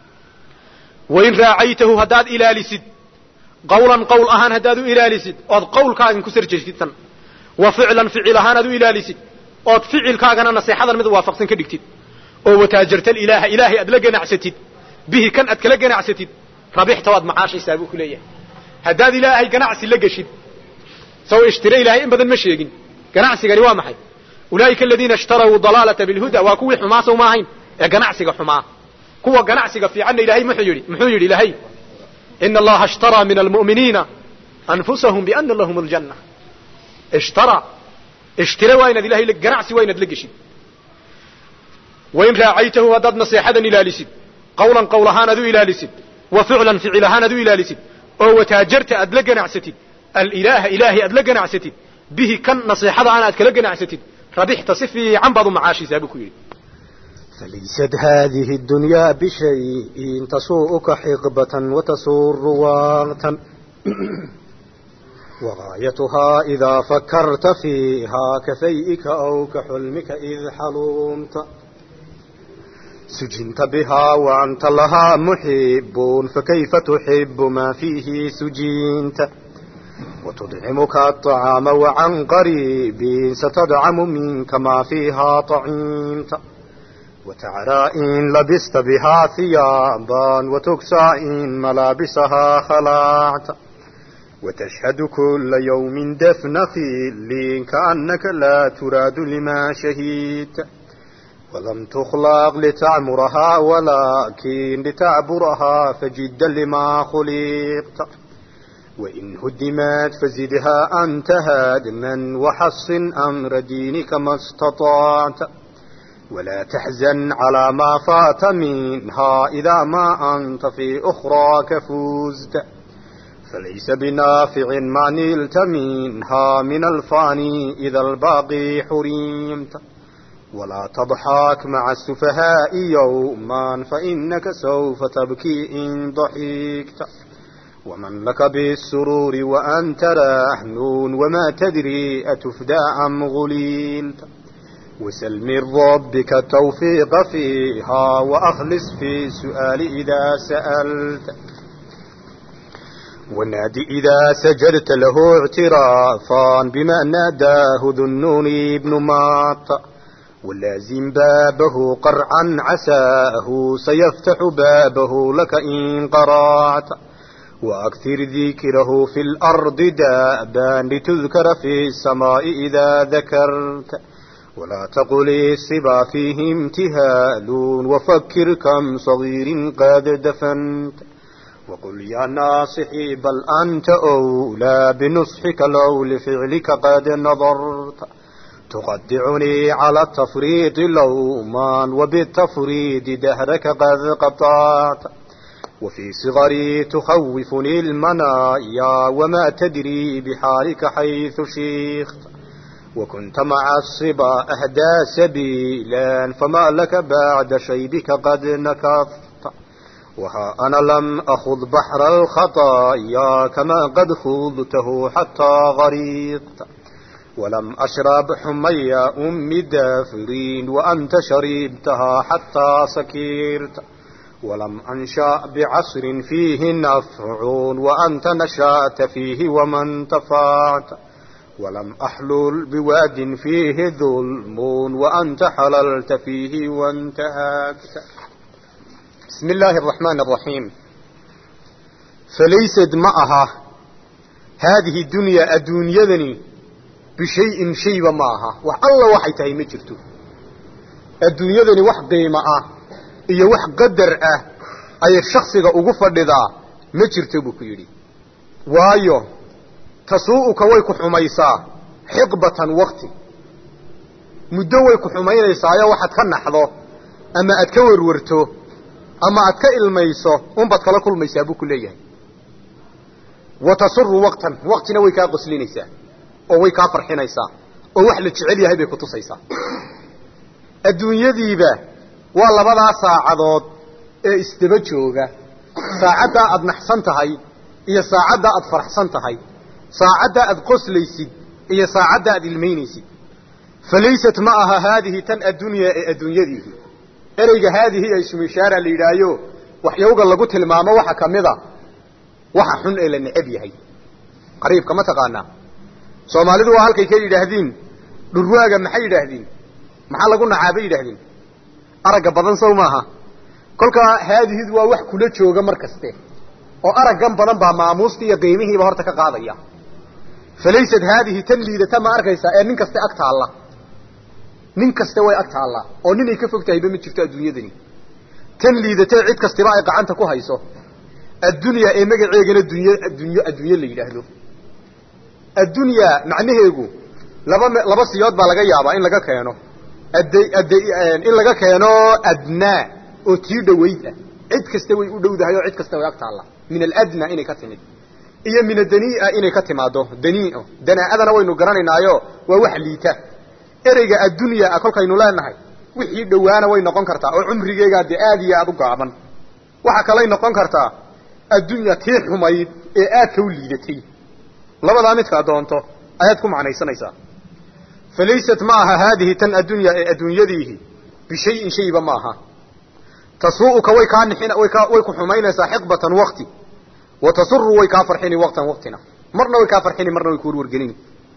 wain raacaytahu haddaad ilaalisid qawlan qowl ahaan haddaad u ilaalisid ood qawlkaagan ku sarjeestid tan wa ficlan ficil ahaan aad u ilaalisid ood ficilkaagana naseexadan mid waafaqsan ka dhigtid oo wataajarta ilaaha ilaahay aad la ganacsatid bihi kan aad kala ganacsatid rabixta waad macaashaysaa buu ku leeyahay haddaad ilaahay ganacsi la geshid saw ishtire ilaahay in badan ma sheegin ganacsigani waa maxay ulaa'ika aladiina ishtaraw dalaalata bilhuda waa kuwii xumaa sow ma ahayn ee ganacsiga xumaa kuwa ganacsiga fiicanna ilahay muxuu yidhi muxuu yidhi ilahay ina allaha ishtaraa min almu'miniina anfusahum biana lahum aljanna ishtara ishtira waa inaad ilahay ganacsi waa inaad la geshid wain raacaytahu haddaad naseexadan ilaalisid qawlan qowl ahaan aad u ilaalisid wa ficlan ficil ahaan aad u ilaalisid oo wataajarta aad la ganacsatid alilaaha ilaahay aad la ganacsatid bihi kan naseexada aan aad kala ganacsatid rabixta si fiican baad u macaashisaa buu ku yidhi فليست هذه الدنيا بشيء تسوءك حقبة تسور وقتا وغايتها إذا فكرت فيها كفيئك أو كحلمك إذ حلمت سجنت بها وأنت لها محب فكيف تحب ما فيه سجنت وتدعمك الطعام وعن قريب ستدعم منك ما فيها طعمت وتعرى إن لبست بها ثيابا وتكسى إن ملابسها خلعت وتشهد كل يوم دفن خيل كأنك لا تراد لما شهيت ولم تخلق لتعمرها ولكن لتعبرها فجدا لما خلقت وإن هدمت فزدها أنت هادما وحصن أمر دينك ما استطعت ولا تحزن على ما فات منها إذا ما أنت في أخراك فزت فليس بنافع ما نلت منها من الفاني إذا الباقي حرمت ولا تضحك مع السفهاء يوما فإنك سوف تبكي إن ضحكت ومن لك بالسرور وأنت راهنون وما تدري أتفدى أم غليلت وسل من ربك التوفيق فيها وأخلص في السؤال إذا سألت ونادي إذا سجدت له اعترافا بما ناداه ذو النون ابن ماط ولازم بابه قرعا عساه سيفتح بابه لك إن قرعت وأكثر ذكره في الأرض دابا لتذكر في السماء إذا ذكرت ولا تقل الصبا فيه امتهال وفكر كم صغير قد دفنت وقل يا ناصحي بل أنت أولى بنصحك لو لفعلك قد نظرت تقدعني على التفريط لوما وبالتفريد دهرك قد قطعت وفي صغري تخوفني المنايا وما تدري بحالك حيث شيخت وكنت مع الصبا أهدى سبيلا فما لك بعد شيبك قد نكفت وها أنا لم أخذ بحر الخطايا كما قد خذته حتى غريقت ولم أشرب حمي أم دافرين وأنت شربتها حتى سكرت ولم أنشأ بعصر فيه نفع وأنت نشأت فيه وما انتفعت ولم أحلل بواد فيه ظلم وأنت حللت فيه وانتهكت بسم الله الرحمن الرحيم فليست معها هذه الدنيا الدنيا بشيء شيء معها والله وحيتها مجرته الدنيا ذني وح قيمة iyo wax qadar ah ayay shakhsiga ugu fadhidaa ma jirto buu ku yidhi waayo tasuu'uka way ku xumaysaa xiqbatan wakti muddo way ku xumaynaysaayo waxaad ka naxdo ama aad ka warwarto ama aad ka ilmayso unbaad kala kulmaysaa buu ku leeyahay wa tasuru waqtan waktina way kaa qoslinaysaa oo way kaa farxinaysaa oo wax la jecel yahay bay ku tusaysaa adduunyadiiba waa labadaa saacadood ee isdaba jooga saacaddaa aad naxsan tahay iyo saacaddaa aad faraxsan tahay saacaddaa aad qoslaysid iyo saacaddaa aad ilmaynaysid falaysat ma aha haadihi tan addunyaa ee adduunyadiihi ereyga haadihi ee ismishaara la yidhaayo waxyowga lagu tilmaamo waxa ka mid a waxa xun ee la necab yahay qariibka ma taqaanaa soomaalidu waa halkay ka yidhaahdiin dhurwaaga maxay yidhaahdiin maxaa lagu nacaa bay yidhaahdeen aragga badan sow maaha kolkaa haadihidu waa wax kula jooga mar kaste oo araggan badan baa maamuustii iyo qiimihiiba horta ka qaadaya falaysat haadihi tan liidata ma arkaysaa ee nin kaste ag taalla nin kaste way ag taallaa oo ninay ka fog tahayba ma jirto adduunyadani tan liidatee cid kastiba ay gacanta ku hayso addunyaa ee magaceegana duny adduunyo adduunyo la yidhaahdo addunyaa macnaheegu laba laba siyood baa laga yaabaa in laga keeno ad ad in laga keeno adnaa oo tii dhawayd ah cid kasta way u dhowdahay oo cid kasta way ag taalla min aladna inay ka timid iyo min adania inay ka timaado daniio danaa-adana waynu garanaynaayo waa wax liita ereyga addunya kolkaynu leenahay wixii dhowaana way noqon kartaa oo cumrigeegaa dee aad iyo aad u gaaban waxaa kalay noqon kartaa addunya tii xumayd ee aadka u liidatay labadaa midkaa doonto ayaad ku macnaysanaysaa falaysat ma aha haadihi tan addunya ee adduunyadiihi bishayin shayba ma aha tasuu'uka way kaa nixin way kaa way ku xumaynaysaa xiqbatan wakti wa tasuru way kaa farxini waqtan waqtina marna way kaa farxini marna way ku warwargelini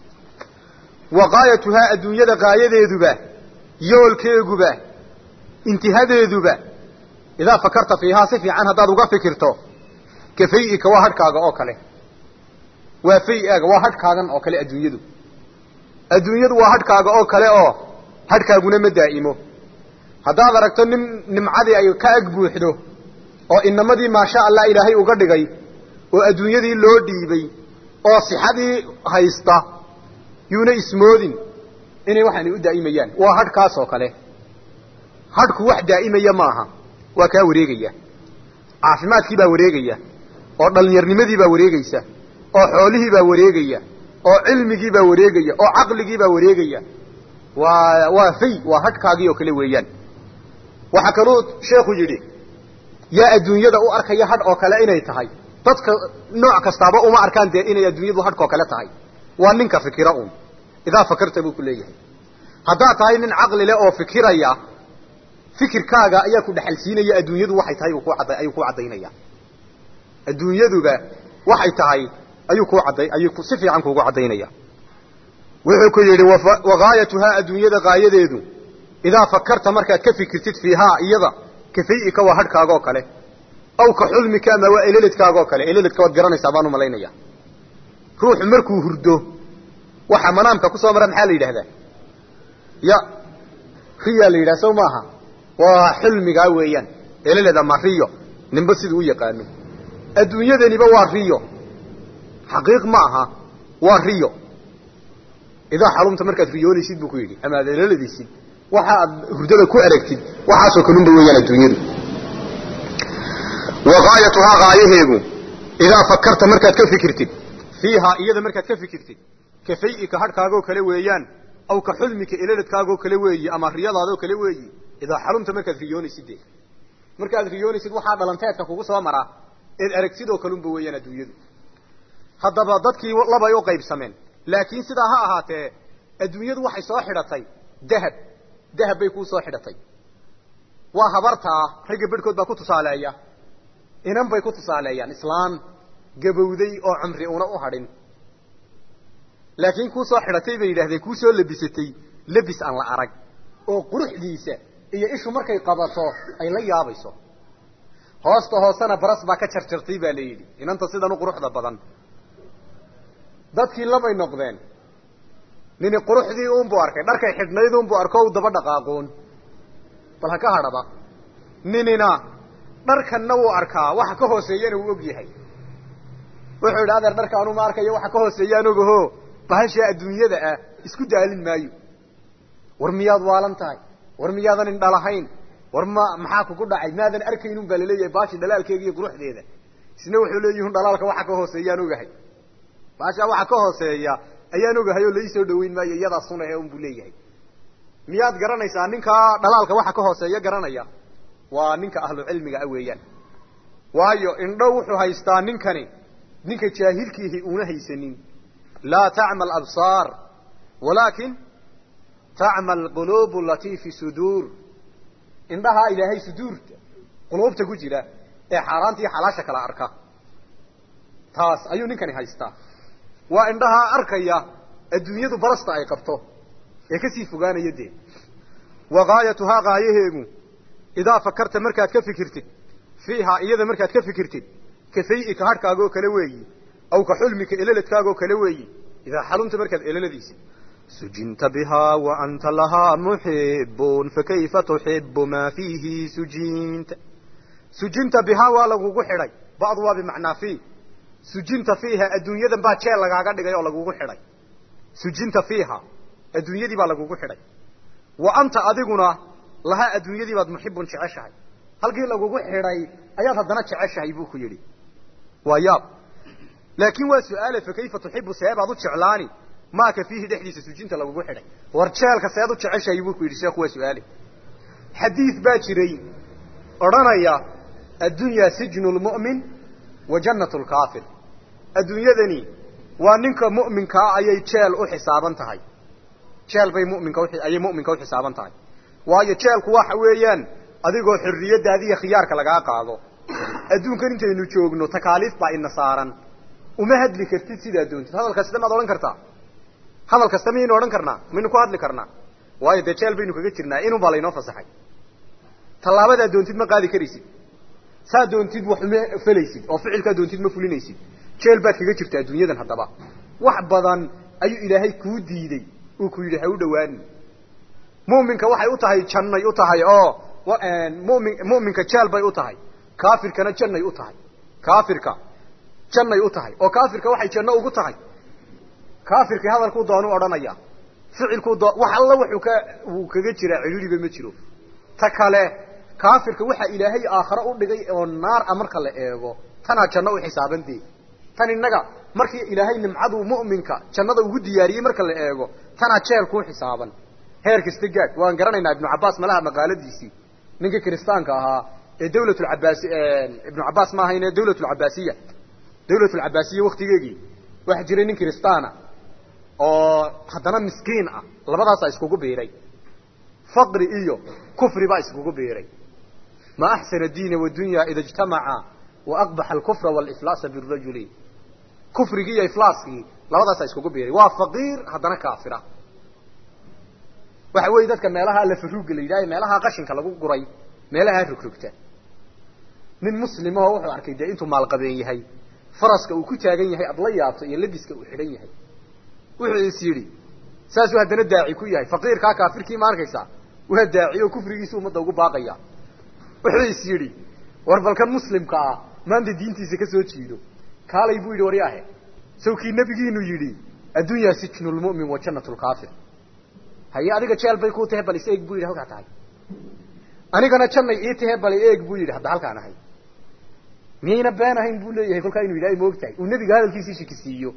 wa qaayatuhaa adduunyada qaayadeeduba yoolkeeguba intihadeeduba idaa fakarta fiihaa si fiican haddaad uga fikirto ka fay-ika waa hadhkaaga oo kale waa fay-aaga waa hadhkaagan oo kale adduunyadu adduunyadu waa hadhkaaga oo kale oo hadhkaaguna ma daa'imo haddaad aragto nin nimcadii ay ka ag buuxdo oo inamadii maasha allah ilaahay uga dhigay oo adduunyadii loo dhiibay oo sixadii haysta yuuna ismoodin inay waxaani u daa'imayaan waa hadhkaas oo kale hadhku wax daa'imaya maaha waa kaa wareegaya caafimaadkii baa wareegaya oo dhallinyarnimadii baa wareegaysa oo xoolihii baa wareegaya oo cilmigii baa wareegaya oo caqligii baa wareegaya waa waa fay waa hadhkaagii oo kale weeyaan waxaa kaluu sheekhu yidhi yaa adduunyada u arkaya hadh oo kale inay tahay dadka nooc kastaaba uma arkaan dee inay adduunyadu hadhkoo kale tahay waa ninka fikira uun idaa fakarta buu ku leeyahay haddaad tahay nin caqli leh oo fikiraya fikirkaaga ayaa ku dhexalsiinaya adduunyadu waxay tahay ayuu ku caddaynaya adduunyaduba waxay tahay ayuu ku cadday ayuu si fiican kuugu caddaynaya wuxuu ku yidhi wagaayatuhaa adduunyada gaayadeedu idaa fakarta markaad ka fikirtid fiihaa iyada ka fay-ika waa hadhkaaga oo kale aw ka xulmika ama waa eleledkaaga oo kale eleledka waad garanaysaa baan umalaynaya ruuxu markuu hurdo waxa manaamka kusoo mara maxaa la yidhahdaa ya riyaa la yidhaha sow maaha waa xulmigaa weeyaan eleled ama riyo ninba siduu u yaqaano adduunyadaniba waa riyo xaqiiq ma aha waa riyo idaa xalumta markaad riyoonaysid buu ku yidhi ama aad eleladaysid waxa aad hurdada ku eragtid waxaasoo kalunba weeyaan adduunyadu wa gaayatuhaa gaayaheegu idaa fakarta markaad ka fikirtid fiihaa iyada markaad ka fikirtid ka fay-ika hadhkaagoo kale weeyaan aw ka xulmika eleladkaagoo kale weeyi ama riyadaadoo kale weeyi idaa xalumta markaad riyoonaysid de markaad riyoonaysid waxaa dhalanteedka kugu soo maraa eed aragtidoo kalunba weeyaan adduunyadu haddaba dadkii labay u qaybsameen laakiin sidaa ha ahaatee adduunyadu waxay soo xidhatay dahab dahab bay kuu soo xidhatay waa habartaa ragga bedhkood baa ku tusaaleeya inan bay ku tusaaleeyaan islaan gabowday oo cumri una u hadhin laakiin kuu soo xidhatay bay yidhahdeen kuu soo labisatay labis aan la arag oo quruxdiisa iyo ishu markay qabato ay la yaabayso hoosta hoosena baras baa ka jarjartay baa la yidhi inanta sidan u quruxda badan dadkii labay noqdeen nini quruxdii unbuu arkay dharkay xidhnayd unbuu arko u daba dhaqaaqoon bal ha ka hadhaba ninina dharkanna wuu arkaa waxa ka hooseeyana wuu og yahay wuxuu yidhi adeer dharka anuma arkayo waxa ka hooseeyaan ogaho bahashaa adduunyada ah isku daalin maayo war miyaad waalan tahay war miyaadan indhalahayn war ma maxaa kugu dhacay maadan arkaynun baa laleeyahay baashi dhalaalkeega iyo quruxdeeda isna wuxuu leeyihun dhalaalka waxa ka hooseeyaan ogahay baashaa waxa ka hooseeya ayaan ogahay oo laisoo dhaweyn maayo iyadaa sunahe un buu leeyahay miyaad garanaysaa ninkaa dhalaalka waxa ka hooseeya garanaya waa ninka ahlu cilmiga ah weeyaan waayo indho wuxuu haystaa ninkani ninka jaahilkiihi una haysanin laa tacma absaar walaakin tacma alquluub alatii fi suduur indhahaa ilaahay suduurta quluubta ku jira ee xaaraanta iyo xalaasha kala arka taas ayuu ninkani haystaa waa indhahaa arkaya adduunyadu barasta ay qabto ee kasii fogaanaya dee wa gaayatuhaa gaayaheegu idaa fakarta markaad ka fikirtid fiihaa iyada markaad ka fikirtid ka fay-ika hadhkaagoo kale weeyi aw ka xulmika eleladkaagoo kale weeyi idaa xalumta markaad eleladaysid sujinta bihaa wa anta lahaa muxibun fakayfa tuxibu maa fiihi sujinta sujinta bihaa waa lagugu xidhay bacdu waa bimacnaa fii sujinta fiiha adduunyadan baa jeel lagaaga dhigay oo lagugu xidhay sujinta fiiha adduunyadii baa lagugu xidhay wa anta adiguna lahaa adduunyadii baad muxibun jeceshahay halkii lagugu xidhay ayaad haddana jeceshahay buu ku yidhi waa yaab laakiin waa su-aale fa kayfa tuxibu seebaad u jeclaani maaka fiihi dhexdiisa sujinta lagugu xidhay war jeelka seed u jeceshahay buu ku yidhi sheekhu waa su-aale xadiid baa jiray odhanaya addunyaa sijnu lmu'min wa jannatu lkaafir adduunyadani waa ninka mu'minkaa ayay jeel u xisaaban tahay jeel bay muminka ayay mu'minka u xisaaban tahay waayo jeelku waxa weeyaan adigoo xorriyaddaadi iyo khiyaarka lagaa qaado adduunkan intaynu joogno takaaliif baa ina saaran uma hadli kartid sidaa doontid hadal kasta maad odhan kartaa hadal kasta miyaynu odhan karnaa maynu ku hadli karnaa waayo dee jeel baynu kaga jirnaa inun baa laynoo fasaxay tallaabadaa doontid ma qaadi karaysid saa doontid wax uma felaysid oo ficilkaa doontid ma fulinaysid jeel baad kaga jirta adduunyadan haddaba wax badan ayuu ilaahay kuu diidey uu ku yidhi ha u dhawaanin mu'minka waxay u tahay jannay u tahay oo mumin mu'minka jeel bay u tahay kaafirkana jannay u tahay kaafirka jannay u tahay oo kaafirka waxay janno ugu tahay kaafirkii hadalkuu doonu odhanaya ficilkuu doo wax alla wuxuu ka uu kaga jiraa cidhiiriba ma jiro ta kale kaafirka waxaa ilaahay aakhare u dhigay oo naar a marka la eego tanaa janno u xisaabantee tan innaga markii ilaahay nimcaduu mu'minka jannada ugu diyaariyey marka la eego tanaa jeel kuu xisaaban heer kasta gaad waan garanaynaa ibnu cabbaas malaha maqaaladiisii ninkii kiristaanka ahaa ee dawlatulcabaasi ibnu cabbaas ma ahayn ee dawlatulcabaasiya dawlatulcabaasiya waktigeegii waxaa jiray nin kiristaana oo haddana miskiin ah labadaasaa iskugu biiray faqri iyo kufri baa iskugu biiray ma axsana diina wadunya ida ijtamaca wa aqbaxa alkufra waliflaasa birajuli kufrigii iyo iflaaskii labadaasaa iskugu biiray waa faqiir haddana kaafira waxa weeye dadka meelaha lafaruuga la yidhaha meelaha qashinka lagu guray meelaha rogrogta nin muslimahoo wuxuu arkay dee intuu maalqabeen yahay faraska uu ku taagan yahay ad la yaabto iyo labiska uu xidhan yahay wuxuu is yidhi saasuu haddana daaci ku yahay faqiirkaa kaafirkii ma arkaysaa waa daaci oo kufrigiisa ummadda ugu baaqaya wuxuu is yidhi war balkan muslimka ah maanta diintiisa ka soo jiido kaalay buu yidhi waryaahe sawkii nebigiinu yidhi addunyaa sijnu lmu'min wa jannatu lkaafir haye adiga jeel bay kuu tahe bal is eeg buu yidhi halkaa tahay anigana jannay ii tahe bal eeg buu yidhi hadda halkaan ahay miyayna been ahayn buu leeyahay kolkaa inu yidhahay ma og tahay uu nebiga hadalkiisii shikisiiyo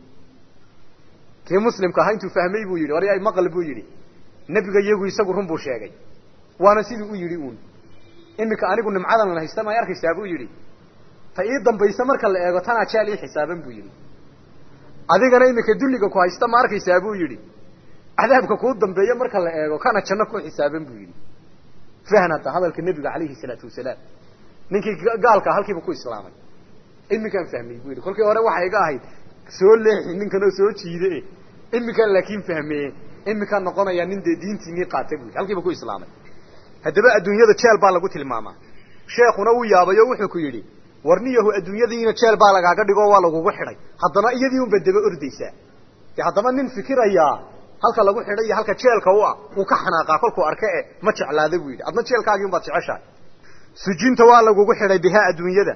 kii muslimka ahaa intuu fahmay buu yidhi waryaay maqal buu yidhi nebiga iyagu isagu run buu sheegay waana sidii u yidhi uun iminka anigu nimcadan la haysta may arkaysaa buu yidhi ta ii dambaysa marka la eego tanaa jeel ii xisaaban buu yidhi adigana iminka dulliga ku haysta ma arkaysaa buu yidhi cadaabka kuu dambeeya marka la eego kana janno ku xisaaban buu yidhi fahan hadda hadalka nebiga calayhi salaatu wasalaam ninkii gaalkaa halkiiba ku islaamay iminkaan fahmay buu yidhi kolkii hore waxay iga ahayd soo leexi ninkan oo soo jiide iminkaan laakiin fahmeye iminkaan noqonaya nin dee diintiinii qaata buu yidhi halkiiba ku islaamay haddaba adduunyada jeel baa lagu tilmaamaa sheekuna uu yaabay oo wuxuu ku yidhi warniyahu adduunyadiina jeel baa lagaaga dhigo waa lagugu xidhay haddana iyadii unba daba ordaysaa de haddaba nin fikirayaa halka lagu xidhay iyo halka jeelka u ah uu ka xanaaqaa kolkuu arke e ma jeclaada buu yidhi adna jeelkaagii un baad jeceshahay sujinta waa lagugu xidhay bihaa adduunyada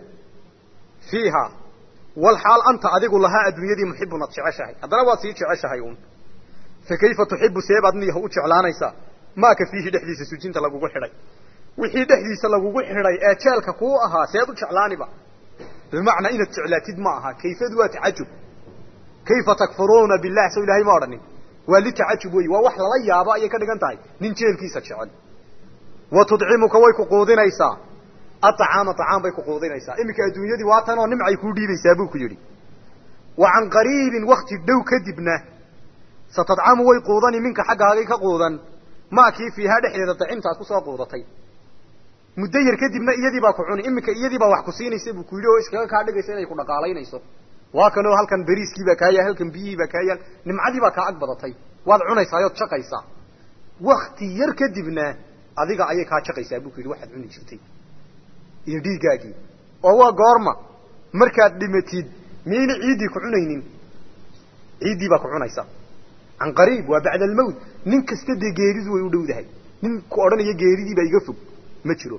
fiiha walxaal anta adigu lahaa adduunyadii muxibun ad jeceshahay haddana waad sii jeceshahay uun fa kayfa tuxibu seebaad niyaha u jeclaanaysaa maaka fiihi dhexdiisa sujinta lagugu xidhay wixii dhexdiisa lagugu xidhay ee jeelka kuu ahaa seed u jeclaaniba bimacnaa inaad jeclaatid ma aha kayfadu waa tacajub kayfa takfuruuna billah so ilahay ma odhanin waa litacajub wey waa wax lala yaabo ayay ka dhigan tahay nin jeelkiisa jecel wa tudcimuka way ku quudinaysaa acaama acaam bay ku quudinaysaa iminka adduunyadii waa tanoo nimcay kuu dhiibaysaa buu ku yidhi wa can qariibin wakti dhow kadibna satadcamu way quudani minka xaggaagay ka quudan maa kii fiihaa dhexdeeda dacimtaad kusoo quudatay muddo yar kadibna iyadii baa ku cuni iminka iyadii baa wax ku siinaysa buu ku yidhi oo iskaga kaa dhigaysa inay ku dhaqaalaynayso waa kanoo halkan beriiskii baa kaa yaal halkan biyihii baa kaa yaal nimcadii baa kaa ag badatay waad cunaysaayod jaqaysaa wakti yar kadibna adiga ayay kaa jaqaysaa buu ku yidhi waxaad cuni jirtay iyo dhiiggaagii oo waa goorma markaad dhimatid miyayna ciiddii ku cunaynin ciiddii baa ku cunaysa can qariib waa bacda almawt nin kasta dee geeridu way u dhowdahay nin ku odhanaya geeridii baa iga fog ma jiro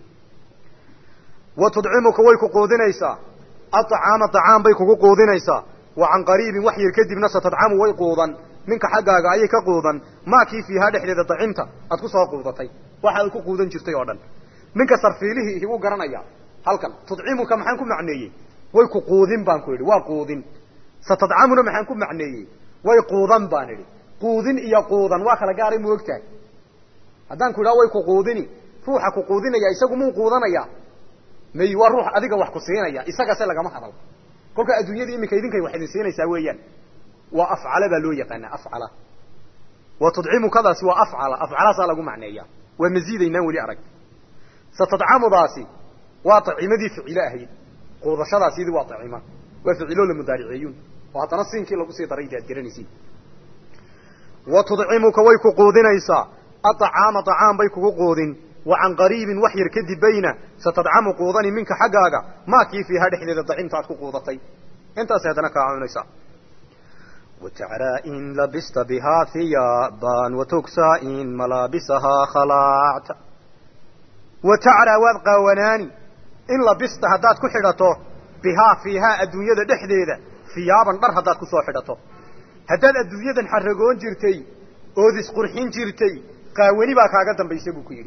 wa tudcimuka way ku quudinaysaa acaama acaam bay kugu quudinaysaa wa can qariibin wax yar kadibna satadcamu way quudan minka xaggaaga ayay ka quudan maakii fiihaa dhexdeeda dacimta aad ku soo quudatay waxaad ku quudan jirtay oo dhan ninka sarfiilihii ihi wuu garanaya halkan tudcimuka maxaan ku macneeyey way ku quudin baan ku idhi waa quudin satadcamuna maxaan ku macneeyey way quudan baan idhi quudin iyo quudan waa kala gaaray mu ogtahay haddaan ku idhaha way ku quudini ruuxa ku quudinaya isagu muu quudanaya may waa ruux adiga wax ku siinaya isagase lagama hadal kolka adduunyadii iminka idinkay wax idin siinaysaa weeyaan waa afcala baa loo yaqaanaa afcala wa tudcimukadaasi waa afcala afcalaasaa lagu macneeya waa maziidaynaan weli arag satadcamudaasi waa acimadii ficilo ahayd quudashadaasiyadii waa acima waa ficiloo la mudaariceeyun oo haddana siinkii lagu sii daray aad garanaysiin wa tudcimuka way ku quudinaysaa aacaama acaam bay kugu quudin wa can qariibin wax yar kadib bayna satadcamu quudani minka xaggaaga maakii fiihaa dhexdeeda dacimta aad ku quudatay intaasay haddana kaa cunaysaa watacraa in labista bihaa hiyaaban watugsaa in malaabisahaa khalaacta wa tacraa waad qaawanaani in labista haddaad ku xidhato bihaa fiihaa adduunyada dhexdeeda hiyaaban dhar haddaad ku soo xidhato haddaad adduunyadan xaragoon jirtay ood isqurxin jirtay qaawani baa kaaga dambaysa buu ku yidhi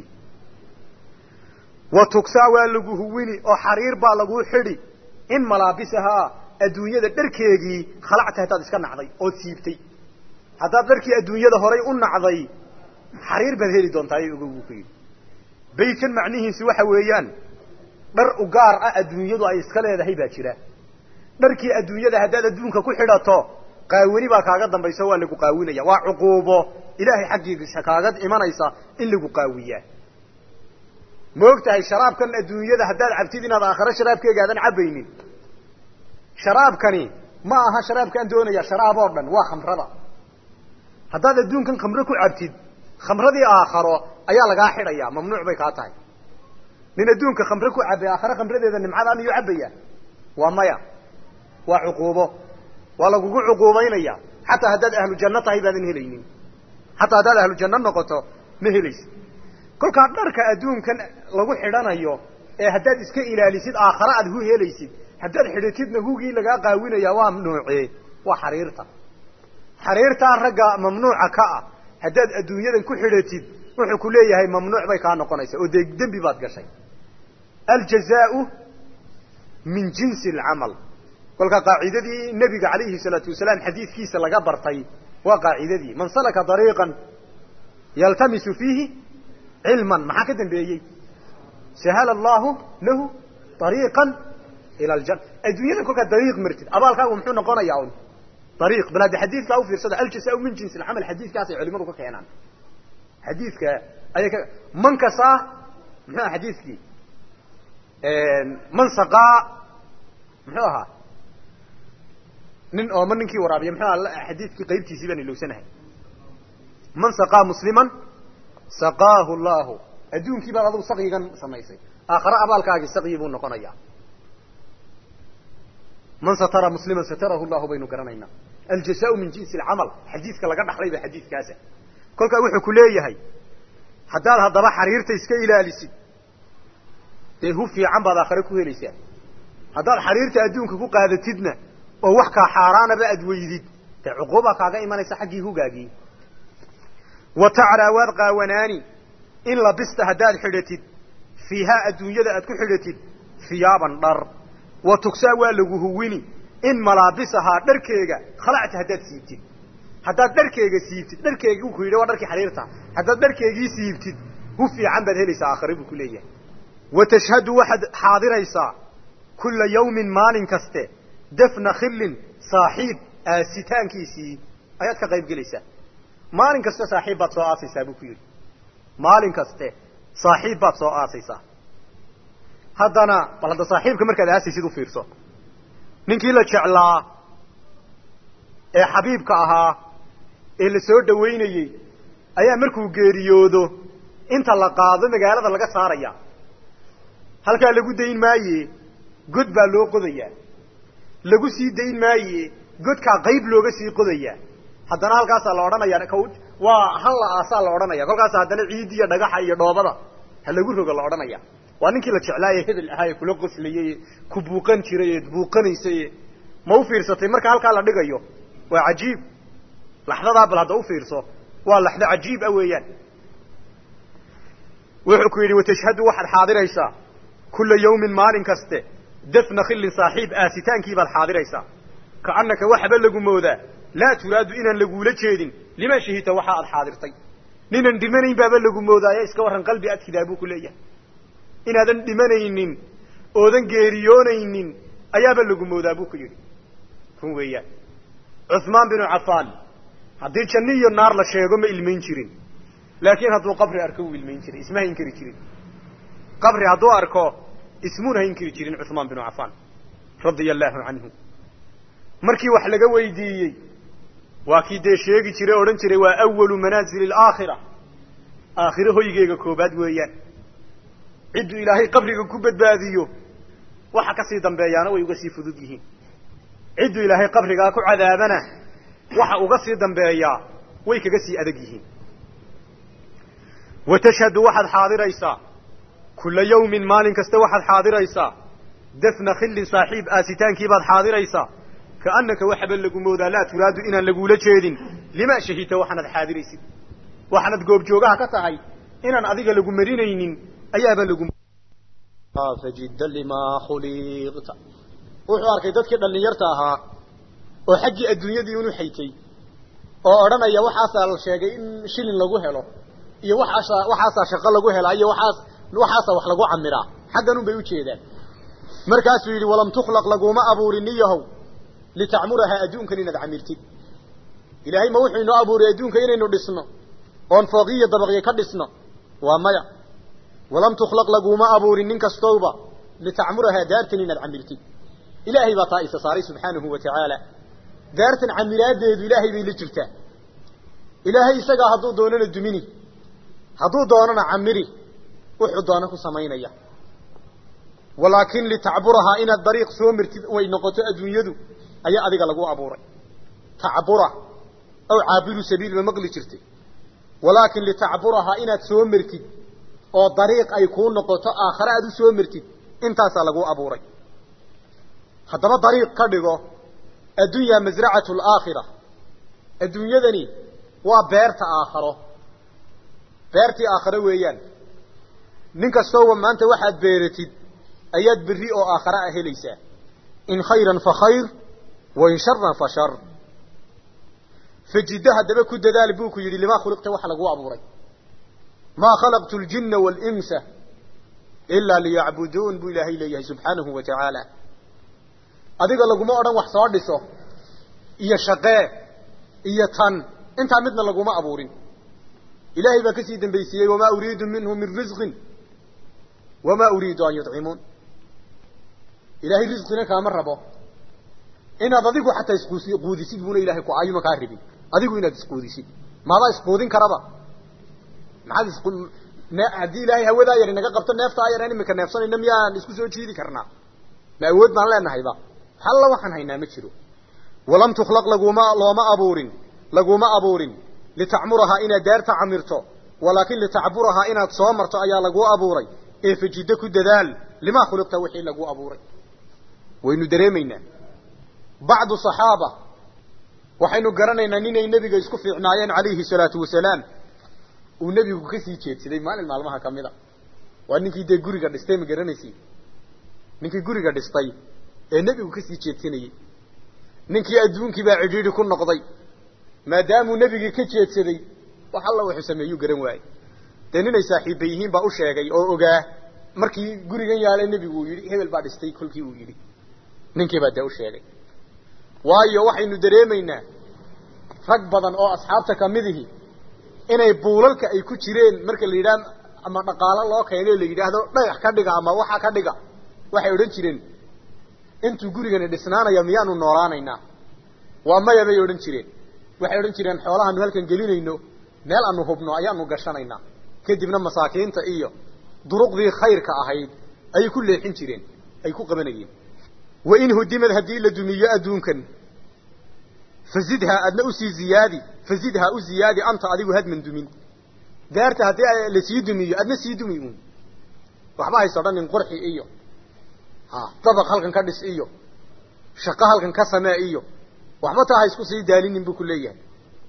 wa tugsaa waa lagu huwini oo xariir baa laguu xidhi in malaabisahaa adduunyada dharkeegii khalacta haddaad iska nacday ood siibtay haddaad dharkii adduunyada horay u nacday xariir baad heli doontaa ogow buu ku yidhi baytkan macnihiisi waxa weeyaan dhar u gaar ah adduunyadu ay iska leedahay baa jira dharkii adduunyada haddaad adduunka ku xidhato qaawani baa kaaga dambaysa waa lagu qaawinaya waa cuquubo ilaahay xaggiisa kaaga imanaysa in lagu qaawiyaa ma og tahay sharaabkan adduunyada haddaad cabtid inaad aakhare sharaabkeega aadan cabaynin sharaabkani ma aha sharaabkaan doonaya sharaab oo dhan waa khamrada haddaad adduunkan khamro ku cabtid khamradii aakharo ayaa lagaa xidhaya mamnuuc bay kaa tahay nin adduunka khamre ku cabay aakhare khamradeeda nimcada miyuu cabaya waa maya waa cuquubo waa lagugu cuquubaynaya xataa haddaad ahlu janno tahay baadan helaynin xataa haddaad ahlu janno noqoto ma helaysid kolkaa dharka adduunkan lagu xidhanayo ee haddaad iska ilaalisid aakhare aad hu helaysid haddaad xidhatidna hugii lagaa qaawinaya waa nuucee waa xariirta xariirtaa ragga mamnuuca ka ah haddaad adduunyadan ku xidhatid wuxuu ku leeyahay mamnuuc bay kaa noqonaysa oo dee dembi baad gashay aljazaau min jinsi alcamal kolka qaacidadii nebiga calayhi salaatu wasalaam xadiidkiisa laga bartay waa qaacidadii man salaka dariiqan yaltamisu fiihi cilman maxaa ka dambeeyey sahala allahu lahu ariiqan ila aljanna adduunyada kolkaad dariiq martid abaalkaagu muxuu noqonayaa un ariiq bal hadda xadiidkaa ufiirsada aljazaau min jinsi alcamal xadiidkaasay culimadu ka keenaan xadiidka ayay ka man kasaa muxuu aha xadiidkii man saqaa muxuu ahaa nin oo ma ninkii waraabiya muxuu aha xadiidkii qaybtiisii baan ilowsanahay man saqaa musliman saqaahu llahu adduunkii baad adugu saqigan samaysay aakhare abaalkaagii saqyi buu noqonayaa man satara musliman satarahu llahu baynu garanaynaa aljazaau min jinsi alcamal xadiidka laga dhaxlay ba xadiidkaasa kolkaa wuxuu ku leeyahay haddaad haddaba xariirta iska ilaalisid dee hu fiican baad aakhare ku helaysaa haddaad xariirta adduunka ku qaadatidna oo wax kaa xaaraanaba aad weydid dee cuquubaa kaaga imanaysa xaggii hugaagii wa tacraa waad qaawanaani in labista haddaad xidhatid fiihaa adduunyada aad ku xidhatid hiyaaban dhar wa tugsaa waa lagu huwini in malaabisahaa dharkeega khalacta haddaad siibtid haddaad dharkeega siibtid dharkeegi ku yidhi waa dharkii xariirta haddaad dharkeegii siibtid hu fiican baad helaysaa aakhare buu ku leeyahay wa tashhadu waxaad xaadiraysaa kulla yawmin maalin kaste dafna khillin saaxiib aasitaankiisii ayaad ka qayb gelaysaa maalin kaste saaxiib baad soo aasaysaa buu ku yidhi maalin kaste saaxiib baad soo aasaysaa haddana bal hadda saaxiibka markaad aasaysid u fiirso ninkii la jeclaa ee xabiibka ahaa ee la soo dhawaynayey ayaa markuu geeriyoodo inta la qaado magaalada laga saaraya halkaa lagu dayn maaye god baa loo qodayaa lagu sii dayn maaye godkaa qayb looga sii qodayaa haddana halkaasaa la odhanaya waa hal la aasaa la odhanaya kolkaasa haddana ciid iyo dhagaxa iyo dhoobada ha lagu rogo la odhanaya waa ninkii la jeclaaye hebel ahaa ee kula qoslayey ku buuqan jiray ee buuqanaysay ma u fiirsatay marka halkaa la dhigayo waa cajiib laxdadaa bal hadda u fiirso waa laxdo cajiib ah weeyaan wuxuu ku yidhi watashhadu waxaad xaadiraysaa kulla yawmin maalin kaste dafna khillin saaxiib aasitaankii baad xaadiraysaa kaannaka waxaba lagu moodaa laa turaadu inaan laguula jeedin lima shahita waxa aad xaadirtay ninaan dhimanayn baaba lagu moodaayo iska warran qalbi adkidaa buu ku leeyahay inaadan dhimanaynin oodan geeriyoonaynin ayaaba lagu moodaa buu ku yidhi run weeyaan cuhmaan binu cafaan haddii janno iyo naar la sheego ma ilmayn jirin laakiin hadduu qabri arko wuu ilmayn jiray isma hayn-kari jirin qabri hadduu arko ismuuna hayn-kari jirin cuhmaan binu cafaan radia allaahu canhu markii wax laga weydiiyey waa kii dee sheegi jiray o odhan jiray waa awalu manaazili alaakhira aakhiro hoygeega koobaad weeyaan cidduu ilaahay qabriga ku badbaadiyo waxa ka sii dambeeyaana way uga sii fudud yihiin cidduu ilaahay qabrigaa ku cadaabana waxa uga sii dambeeyaa way kaga sii adag yihiin wa tashhadu waxaad xaadiraysaa kulla yawmin maalin kasta waxaad xaadiraysaa dafna khillin saaxiib aasitaankiibaad xaadiraysaa kaannaka waxaba lagu moodaa laa turaadu inaan laguula jeedin lima shahidta waxaanad xaadiraysid waxaanad goobjoogaha ka tahay inaan adiga lagu marinaynin ayaaba lagu fajidda limaa khuliqta wuxuu arkay dadkii dhallinyarta ahaa oo xaggii adduunyadii unu xaytay oo odhanaya waxaasaa la sheegay in shilin lagu helo iyo waxaasa waxaasaa shaqo lagu helaa iyo waxaas waxaasaa wax lagu camiraa xaggan un bay ujeedaan markaasuu yidhi walam tukhlaq laguma abuurin niyahow litacmurahaa adduunkan inaad camirtid ilaahay ma wuxuu inoo abuuray adduunka inaynu dhisno oon fooqiyo dabaqyo ka dhisno waa maya walam tukhlaq laguma abuurin nin kastowba litacmurahaa daartan inaad camirtid ilaahay baa taa isa saaray subxaanahu wa tacaala daartan camiraadeedu ilaahay bay la jirtaa ilaahay isagaa hadduu doonana dumini hadduu doonana camiri wuxuu doona ku samaynaya walaakin litacburahaa inaad dariiq soo martid way noqoto adduunyadu ayaa adiga lagu abuuray tacbura aw caabiru sabiil ma maqli jirtay walaakin litacburahaa inaad soo martid oo dariiq ay kuu noqoto aakhare aad u soo martid intaasaa lagu abuuray haddaba dariiq ka dhigo addunyaa masracatu alaakhira adduunyadani waa beerta aakharo beertii aakharo weeyaan nin kastooba maanta waxaad beeratid ayaad berri oo aakhare ah helaysaa in khayran fa khayr wa in sharan fa shar fajiddo haddaba ku dadaal buu ku yidhi limaa khuliqta waxa laguu abuuray maa khalaqtu ljinna waalinsa ilaa liyacbuduun buu ilaahay leeyahay subxaanahu wa tacaala adiga laguma odhan wax soo dhiso iyo shaqee iyo tan intaa midna laguma abuurin ilaahay baa kasii dambaysiiyey wamaa uriidu minhu min risqin wamaa uriidu an yudcimuun ilaahay risqina kaama rabo inaad adigu xataa isquudisid buuna ilahay ku ayuma kaa rabin adigu inaad isquudisid maadaa isquudin karaba maxaad is haddii ilaahay hawadaa yar inaga qabto neeftaa yar aan imika neefsanayna miyaan isku soo jiidi karnaa ma awood baan leenahayba halla waxaan haynaa ma jiro walam tukhlaq laguma looma abuurin laguma abuurin litacmurahaa inaad daarta camirto walaakin litacburahaa inaad soo marto ayaa laguu abuuray ee fajiddo ku dadaal limaa khuliqta wixii laguu abuuray waynu dareemaynaa bacdu saxaaba waxaynu garanaynaa ninay nebiga isku fiicnaayeen calayhi salaatu wasalaam uu nebigu kasii jeedsaday maalin maalmaha ka mid a waa ninkii dee guriga dhistay ma garanaysi ninkii guriga dhistay ee nebigu kasii jeedsanayey ninkii adduunkii baa cidhiidhi ku noqday maadaamuu nebigii ka jeedsaday wax alla wuxuu sameeyuu garan waayey dee ninay saaxiibba yihiin baa u sheegay oo ogaa markii gurigan yaala nebigu uu yidhi hebel baa dhistay kolkii uu yidhi ninkii baa dee u sheegay waayo waxaynu dareemaynaa rag badan oo asxaabta kamidihi inay buulalka ay ku jireen marka la yidhaha ama dhaqaalo loo keeno la yidhaahdo dhagax ka dhiga ama waxa ka dhiga waxay odhan jireen intuu gurigani dhisnaanaya miyaanu noolaanaynaa waa maya bay odhan jireen waxay odhan jireen xoolahaanu halkan gelinayno meel aanu hubno ayaanu gashanaynaa kadibna masaakiinta iyo duruqdii khayrka ahayd ayay ku leexin jireen ay ku qabanayeen wain hudimad haddii la dumiyo adduunkan fazidhaa adna usii ziyaadi fazidhaa u ziyaadi anta adigu hadman dumin daarta haddii lasii dumiyo adna sii dumi uun waxba hayso odhanin qurxi iyo ha dabaq halkan ka dhis iyo shaqo halkan ka samee iyo waxba taa ha isku sii daalinin buu ku leeyahay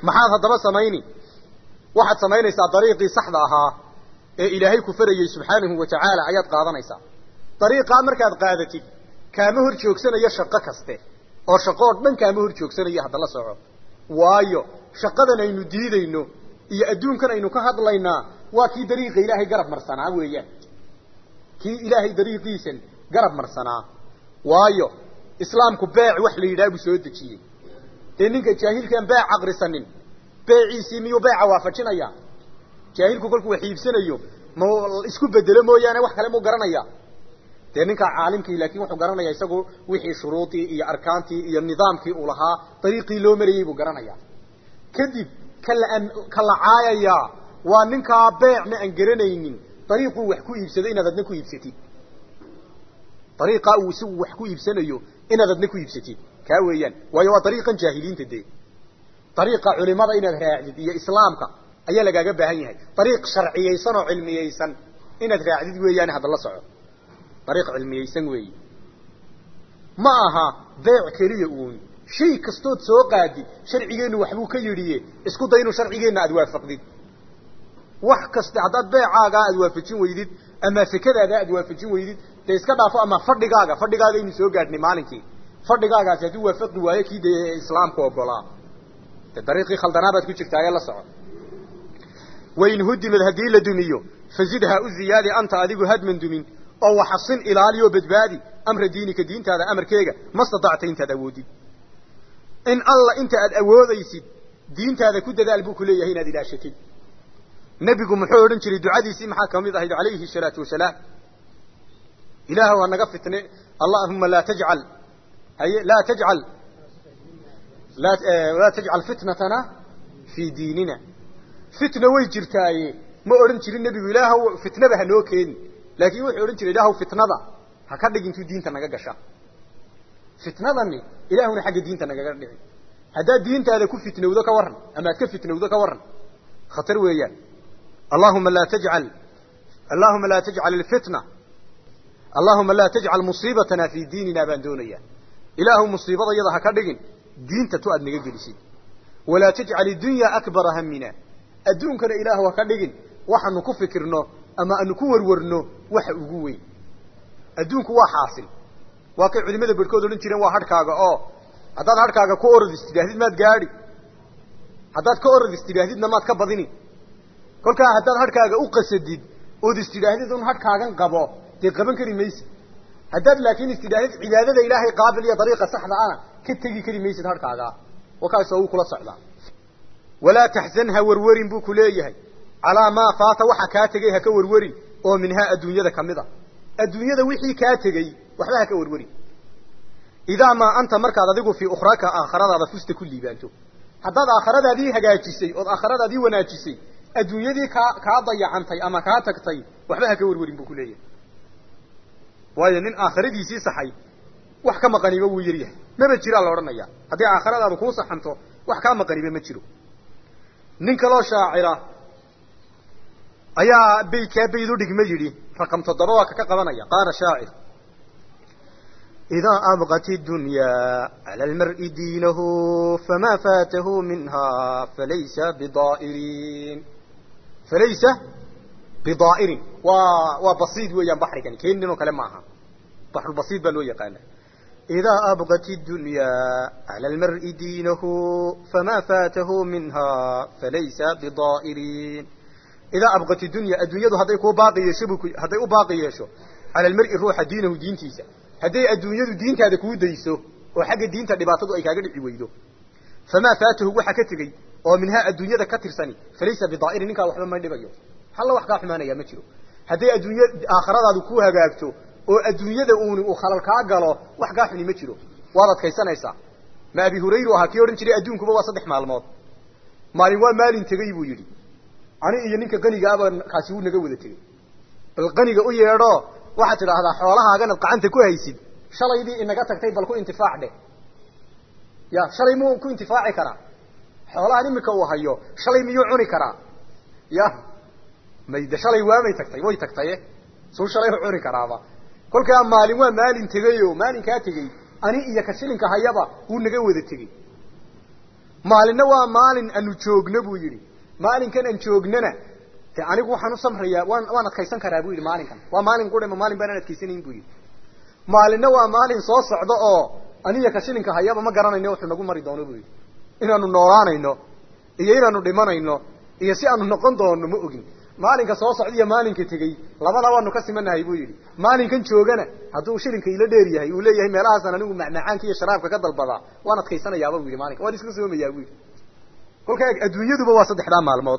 maxaad haddaba samayni waxaad samaynaysaa dariiqii saxda ahaa ee ilaahay ku farayey subxaanahu wa tacaala ayaad qaadanaysaa dariiqaa markaad qaadatid kaama hor joogsanayo shaqo kaste oo shaqo oo dhan kaama hor joogsanayo hadda la soco waayo shaqadan aynu diidayno iyo adduunkan aynu ka hadlaynaa waa kii dariiqa ilaahay garab marsanaa weeyaan kii ilaahay dariiqiisan garab marsanaa waayo islaamku beec wax la yidhaha buu soo dejiyey dee ninka jaahilkaan beec aqrisanin beeciisii miyuu beeca waafajinaya jaahilku kolkuu wax iibsanayo ma isku bedelo mooyaane wax kale muu garanaya dee ninkaa caalimkii laakiin wuxuu garanaya isagu wixii shuruudii iyo arkaantii iyo nidaamkii uu lahaa dariiqii loo marayey buu garanaya kadib kala ka la caayayaa waa ninkaa beecna aan garanaynin dariiquu wax ku iibsado inaad adna ku iibsatid dariiqaa uu isagu wax ku iibsanayo inaad adna ku iibsatid kaa weeyaan waayo waa dariiqan jaahiliinta dee dariiqa culimada inaad raacdid iyo islaamka ayaa lagaaga baahan yahay dariiq sharciyaysan oo cilmiyaysan inaad raacdid weeyaane hadda la soco dariiq cilmiyaysan weeyi ma aha beec keliya uun shay kastood soo qaadid sharcigeennu waxbuu ka yidhiye isku day inuu sharcigeenna aada waafaqdid wax kaste haddaad beecaagaa aada waafajin weydid ama sekadaada aada waafajin weydid dee iska dhaafo ama fadhigaaga fadhigaaga aynu soo gaadhnay maalinkii fadhigaagaasi hadduu waafaqi waayo kii dee islaamku ogolaa de dariiqii khaldanaabaad ku jirtaaye la soco wain hudimad haddii la dumiyo fazidha u ziyaadi anta adigu hadman dumin oo waxasin ilaaliyo badbaadi amra diinika diintaada amarkeega ma stadacta intaad awoodid in alla inta aad awoodaysid diintaada ku dadaal buu ku leeyahay inaad ilaashatid nebigu muxuu odhan jiray ducadiisii maxaa kamid ahayd calayhi salaatu wasalaam ilaahw ha naga fitne allahuma laa tajcal haye laa tajcal laa tajcal fitnatana fii diinina fitna way jirtaaye ma odhan jirin nebigu ilaahw fitnaba hanoo keeni laakin wuxuu odhan jiray ilaahw fitnada ha ka dhig intuu diinta naga gasha fitnadani ilaahuna xagga diinta nagaga dhici haddaad diintaada ku fitnowdo ka warran ama ad ka fitnowdo ka warran khatar weeyaan allahuma laa tajcal allahuma laa tajcal alfitna allahuma laa tajcal musiibatana fii diinina baan doonayaa ilaahu musiibada iyada ha ka dhigin diinta tu aad naga gelisid walaa tajcal iddunya akbara hamina adduunkana ilaahu ha ka dhigin waxaanu ku fikirno ama aanu ku warwarno waxa ugu weyn adduunku waa xaasil waa kay culimada barhkood odhan jireen waa hadhkaaga oo haddaad hadhkaaga ku orodis tidhaahdid maad gaadhi haddaad ka orodis tidhaahdidna maad ka badini kolkaa haddaad hadhkaaga u qasadid ood is tidhaahdid un hadhkaagan qabo dee qaban kari maysid haddaad laakiin is tidhaahdid cibaadada ilaahay qaabil iyo dariiqa saxda ana ka tegi kari maysid hadhkaagaa wakaasoo uu kula socdaa walaa taxzan ha warwarin buu ku leeyahay calaa maa faata waxa kaa tegey ha ka warwarin oo minhaa adduunyada ka mid a adduunyada wixii kaa tegey waxba ha ka warwarin idaa maa anta markaad adigu fii ukhraka aakhiradaada fusta ku liibaanto haddaad aakhiradaadii hagaajisay ood aakhiradaadii wanaajisay adduunyadii kaa kaa dayacantay ama kaa tagtay waxba ha ka warwarin buu ku leeyahay waayo nin aakhiradiisii saxay wax ka maqaniba wuu yaryahay maba jiraa la odhanaya haddii aakhiradaadu kuu saxanto wax kaa maqaniba ma jiro nin kaloo shaacira ayaa baydkaa bayd u dhigma yidhi raqam toddoba waa kaka qabanaya qaala shaacir idaa abqat idunyaa cala almar'i diinahu famaa faatahu minha falaysa bidaa'irin falaysa bidaa'irin waa waa basiid weeyaan baxrigani keeninoo kale maaha baxrulbasiid baa loo yaqaana idaa abqat idunyaa cala almar'i diinahu famaa faatahu minha falaysa bidaa'irin idaa abqat idunya adduunyadu hadday kuu baaqi yeesho bu hadday u baaqi yeesho cala almar'i ruuxa diinahu diintiisa hadday adduunyadu diintaada kuu dayso oo xagga diinta dhibaatadu ay kaaga dhici weydo famaa faatahu waxa ka tegey oo minhaa adduunyada ka tirsani falaysa bidaa'irin ninkaa waxba ma dhibayo halla wax kaa xumaanaya ma jiro hadday adduunya aakhiradaadu ku hagaagto oo adduunyada uuni uu khalal kaa galo wax kaa xuni ma jiro waad adkaysanaysaa ma abi hurayru ahaa kii odhan jiray adduunkuba waa saddex maalmood maalin waa maalin tegey buu yidhi ani iyo ninka qanigaaba kaasi wuu naga wada tegey bal qaniga u yeedho waxaad tidhaahdaa xoolahaaganaad gacanta ku haysid shalaydii inaga tagtay bal ku intifaac dheh ya shalay muu ku intifaaci karaa xoolahan imika uu hayo shalay miyuu cuni karaa ya mayde shalay waamay tagtay way tagtaye suu shalay u cuni karaaba kolkaa maalin waa maalin tegayo maalinkaa tegey ani iyo ka shilinka hayaba wuu naga wada tegey maalinna waa maalin aanu joogno buu yidhi maalinkan aan joognana de anigu waxaan u samrayaa waan waan adkaysan karaa buu yidhi maalinkan waa maalin qurima maalin baan aan adkaysanayn buu yidhi maalinna waa maalin soo socda oo aniya ka shilinka hayaba ma garanayno wuxuu nagu mari doono buu yidhi inaanu noolaanayno iyo inaanu dhimanayno iyo si aanu noqon doono ma ogin maalinka soo socda iyo maalinka tegey labada waanu ka simanahay buu yidhi maalinkan joogana hadduu shilinka ila dheer yahay uu leeyahay meelahaasaan anigu macmacaanka iyo sharaabka ka dalbadaa waan adkaysanayaaba buu yidhi maalinka waan iska soomayaa buu yidhi kolkaa adduunyaduba waa saddexdaa maalmood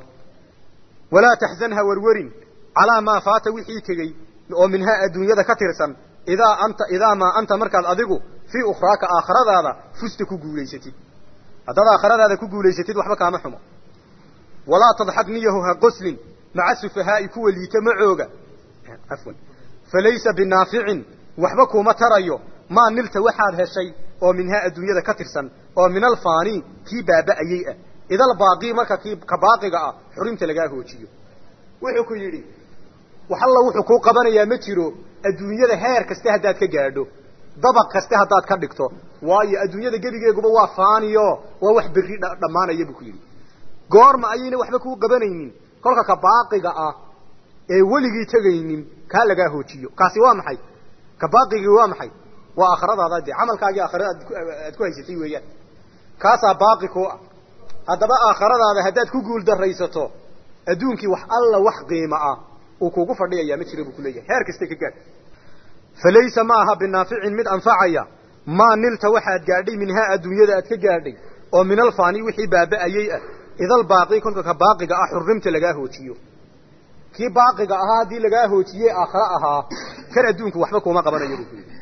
walaa taxzan ha warwarin calaa maa faata wixii tegey oo minhaa adduunyada ka tirsan idaa anta idaa maa anta markaad adigu fii ukhraaka aakhiradaada fusta ku guulaysatid haddaad aakhiradaada ku guulaysatid waxba kaama xumo walaa tadxak niyahu ha qoslin maca sufahaa'i kuwa liita macooga afwan falaysa binaaficin waxba kuuma tarayo maa nilta waxaad heshay oo minhaa adduunyada ka tirsan oo min alfaani kii baaba'ayey ah idal baaqii marka kii ka baaqiga ah xurinta lagaa hoojiyo wuxuu ku yidhi wax alla wuxuu kuu qabanayaa ma jiro adduunyada heer kaste haddaad ka gaadho dabaq kaste haddaad ka dhigto waayo adduunyada gebigeeguba waa faaniyo waa wax berri dhammaanaya buu ku yidhi goorma ayayna waxba kuu qabanaynin kolka ka baaqiga ah ee weligii tegaynin kaa lagaa hoojiyo kaasi waa maxay ka baaqigii waa maxay waa aakhiradaada dee camalkaagii aakhirada aad ku haysatay weeyaan kaasaa baaqi ku ah haddaba aakhiradaada haddaad ku guul daraysato adduunkii wax alla wax qiimo ah uu kugu fadhiyayaa ma jira buu kuleeyahay heer kasta ka gaadh falaysa ma aha binaaficin mid anfacaya maa nilta waxaad gaadhay minhaa adduunyada aad ka gaadhay oo min alfaani wixii baaba'ayey ah idal baaqi kolka ka baaqiga ah xurrimta lagaa hoojiyo kii baaqiga ahaa haddii lagaa hoojiyey aakhiro ahaa kan adduunku waxba kuma qabanayo buu kuyidhi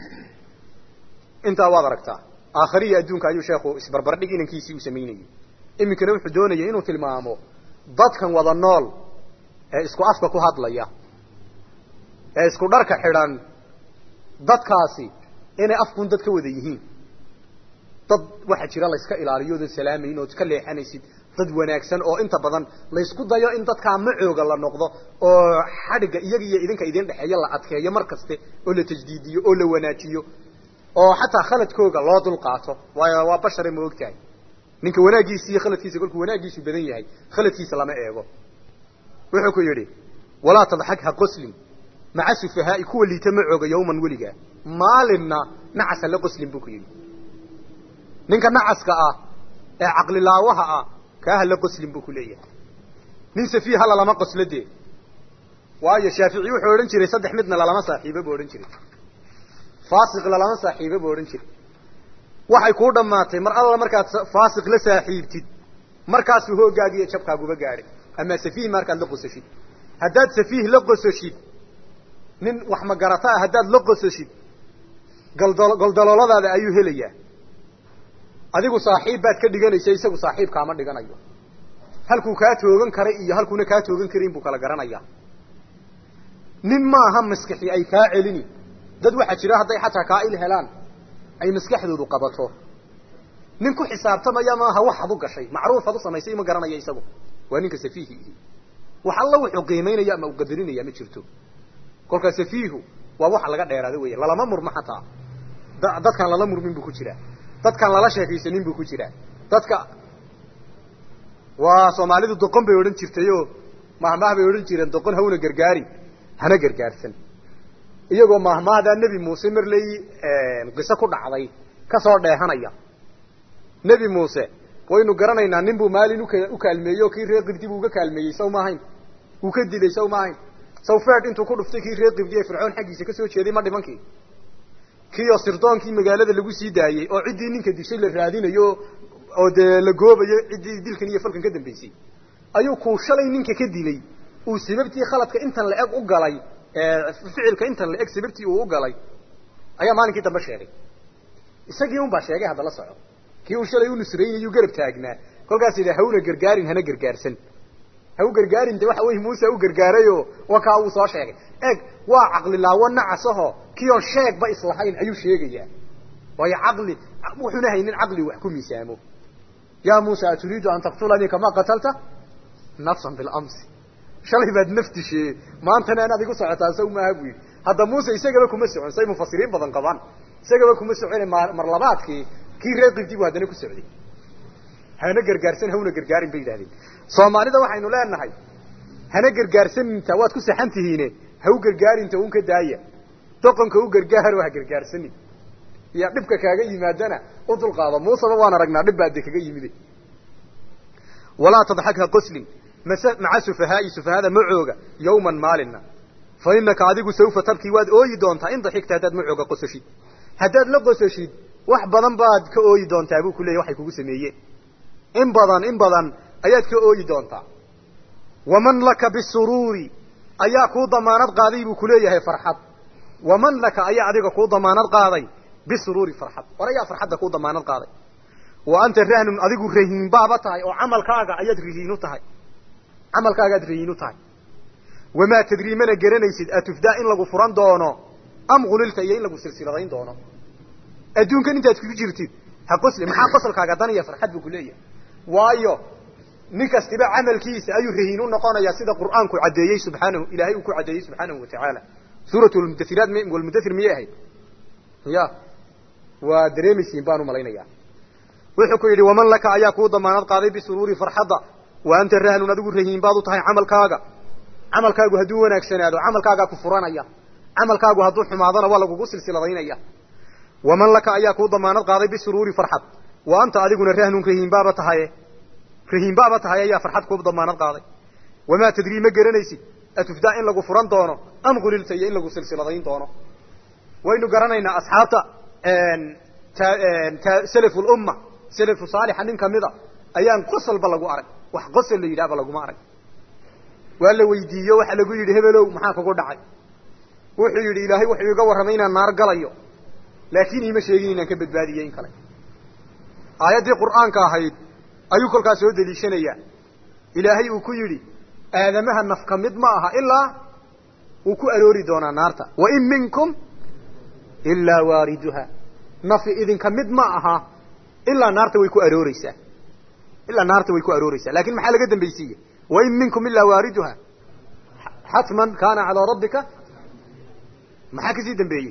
intaa waad aragtaa aakhiriya adduunka ayuu sheekhu isbarbardhig inankiisii u samaynayey iminkana wuxuu doonayay inuu tilmaamo dadkan wada nool ee isku afka ku hadlaya ee isku dharka xidhan dadkaasi inay afkun dad ka wada yihiin dad waxaa jira layska ilaaliyo ood salaamayn ood ka leexanaysid dad wanaagsan oo inta badan laysku dayo in dadkaa macooga la noqdo oo xadhigga iyaga iyo idinka idin dhexeeya la adkeeyo mar kaste oo la tajdiidiyo oo la wanaajiyo oo xataa khaladkooga loo dulqaato waayo waa bashare ma og tahay ninka wanaaggiisa iyo khaladkiisa kolkuu wanaaggiisu badan yahay khaladkiisa lama eego wuxuu ku yidhi walaa tadxak ha qoslin maca sufahaa'i kuwa liita macooga yawman weligaa maalinna nacasa la qoslin buu ku yidhi ninka nacaska ah ee caqlilaawaha ah kaaha la qoslin buu ku leeyahay nin safiiha lalama qoslo dee waayo shaafici wuxuu odhan jiray saddex midna lalama saaxiibo buu odhan jiray faasiq lalama saaxiibo buu odhan jiray waxay kuu dhammaatay mar alla markaad faasiq la saaxiibtid markaasuu hoogaaga iyo jabkaaguba gaadhay ama safiih markaad la qosashid haddaad safiih la qososhid nin wax magarata ah haddaad la qososhid galdalo goldalooladaada ayuu helayaa adigu saaxiib baad ka dhiganaysa isagu saaxiib kaama dhiganayo halkuu kaa toogan karay iyo halkuuna kaa toogan karin buu kala garanayaa nin maaha maskaxi ay kaa celini dad waxaa jira hadday xataa kaa il helaan ay maskaxdoodu qabato nin ku xisaabtamaya maaha waxaad u gashay macruufaad u samaysay ma garanaya isagu waa ninka safiihi ihi wax alla wuxuu qiimaynaya ama u qadarinaya ma jirto kolkaa safiihu waa waxa laga dheeraada weya lalama murmo xataa dadkaan lala murmin buu ku jiraa dadkaan lala sheekaysanin buu ku jiraa dadka waa soomaalidu doqon bay odhan jirtayoo mahmaah bay odhan jireen doqon hawna gargaari hana gargaarsan iyagoo mahmaahdaa nebi muuse marley qiso ku dhacday kasoo dheehanaya nebi muuse waynu garanaynaa nin buu maalin uka u kaalmeeyey oo kii reer qibdi buu uga kaalmeeyey saw ma ahayn uu ka dilay saw ma ahayn saw feed intuu ku dhuftay kii reer qibdi ee fircoon xaggiisa kasoo jeeday ma dhimankii kiioo sirdoonkii magaalada lagu sii daayey oo ciddii ninka dishay la raadinayo oo dee la goobayo ciddii dilkan iyo falkan ka dambaysay ayuu kuu shalay ninka ka dilay uu sababtii khaladka intan la eg u galay ficilka intan la eg sababtii uu u galay ayaa maalinkii dambe sheegay isagii un baa sheegay hadda la soco kii uu shalay u nusraynayuu garab taagnaa kolkaas yidha hawna gargaarin hana gargaarsan ha u gargaarin de waxa wey muuse u gargaarayo wa kaa uu soo sheegay eeg waa caqlilaawo nacasaho kiyoon sheegba islahayn ayuu sheegayaa waayo caqli wuxuuna haynin caqli wax ku miisaamo ya muusa aturiidu an taqtulanii kamaa qatalta nafsan bilamsi shalay baad nafdishee maantana anaad igu socotaa saw maaha buu yidhi hadda muuse isagaba kuma socon say mufasiriin badan qabaan isagaba kuma socone mar labaadkii kii reer qibdi buu haddana ku socday hana gargaarsan hawna gargaarin bay yidhahdeen soomaalida waxaynu leenahay hana gargaarsaninta waad ku saxan tihiine ha u gargaarinta un ka daaya doqonka u gargaaro ha gargaarsanin iyo dhibka kaaga yimaadana u dulqaado muuseba waan aragnaa dhib baa de kaga yimide walaa tadxak ha qoslin mase maca sufahaai sufahada macooga yawman maalina fa inaka adigu sawfa tabkii waad ooyi doontaa in daxigta haddaad macooga qososhid haddaad la qososhid wax badan baad ka ooyi doontaa buu ku leeyahy waxay kugu sameeyeen in badan in badan ayaad ka ooyi doontaa waman laka bisuruuri ayaa kuu damaanad qaaday buu kuleeyahay farxad waman laka ayaa adiga kuu damaanad qaaday bisuruuri farxad war ayaa farxadda kuu damaanad qaaday wa anta rahnun adigu rahiin baaba tahay oo camalkaaga ayaad rahiinu tahay camalkaagaad rahiin u tahay wamaa tadrii mana garanaysid atufdaa in lagu furan doono am hulilta iyo in lagu silsiladayn doono adduunkan intaad ku jirtid ha qosli maxaa qosolkaaga dan iyo farxad buu kuleeyahay waayo nin kastiba camalkiisa ayuu rahiin u noqonayaa sida qur'aanku caddeeyey subxaanahu ilaahay uu ku caddeeyey subxaanahu watacaala suurat lmudahiraat m walmudathir miyay ahayd ya waa dareemaysiin baan umalaynaya wuxuu ku yidhi waman laka ayaa kuu damaanad qaaday bisuruuri farxadda wa anta rahnun adigu rahiin baad u tahay camalkaaga camalkaagu hadduu wanaagsanaado camalkaagaa ku furanaya camalkaagu hadduu xumaadona waa lagugu silsiladaynaya waman laka ayaa kuu damaanad qaaday bisuruuri farxad wa anta adiguna rahnun rahiin baaba tahaye rahiin baaba tahay ayaa farxad kuu damaanad qaaday wamaa tadrii ma garanaysid atufdaa in lagu furan doono am hulilta iyo in lagu silsiladayn doono waynu garanaynaa asxaabta selaf lumma salafu saalixa nin kamida ayaan qosolba lagu arag wax qosol la yidhahba laguma arag waa la weydiiyo waxa lagu yidhi hebelow maxaa kugu dhacay wuxuu yidhi ilaahay wuxuu iga warramay inaan naar galayo laakiin iima sheegin inaan ka badbaadiyey in kale aayaddii qur'aanka ahayd ayuu kolkaas soo deliishanayaa ilaahay uu ku yidhi aadamaha naf ka mid ma aha ilaa wuu ku aroori doonaa naarta wain minkum ilaa waariduha nafi idinka mid ma aha ilaa naarta way ku arooreysaa ilaa naarta way ku arooreysaa lakin maxaa laga dambaysiiye wain minkum ilaa waariduha xatman kaana calaa rabbika maxaa kasii dambeeyey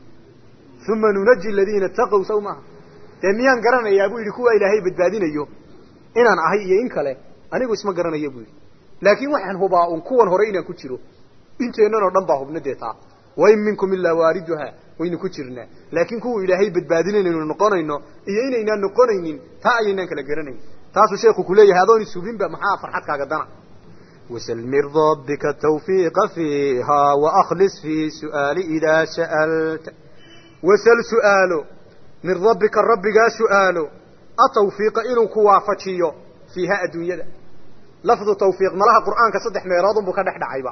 uma nunaji aladiina itaqow saw maaha dee miyaan garanayaa buu yidhi kuwa ilaahay badbaadinayo inaan ahay iyo in kale anigu isma garanayo buu yidhi laakin waxaan hubaa un kuwan hore inaan ku jiro inteennan oo dhan baa hubna dee taa wain minkum ilaa waariduha waynu ku jirnaa laakiin kuwa ilaahay badbaadinaynu noqonayno iyo inaynaan noqonaynin taa ayaynaan kala garanayn taasuu sheeku kuleeyahay adoon isubinba maxaa farxadkaaga dana wasl min rabbika tawfiiqa fiiha waaklis fi su'aali idaa sa'alta wasal su'aalo min rabbika rabbigaa su'aalo atawfiiqa inuu ku waafajiyo fiiha adduunyada lafdu tawfiiq malaha qur'aanka saddex meeloodunbuu ka dhex dhacayba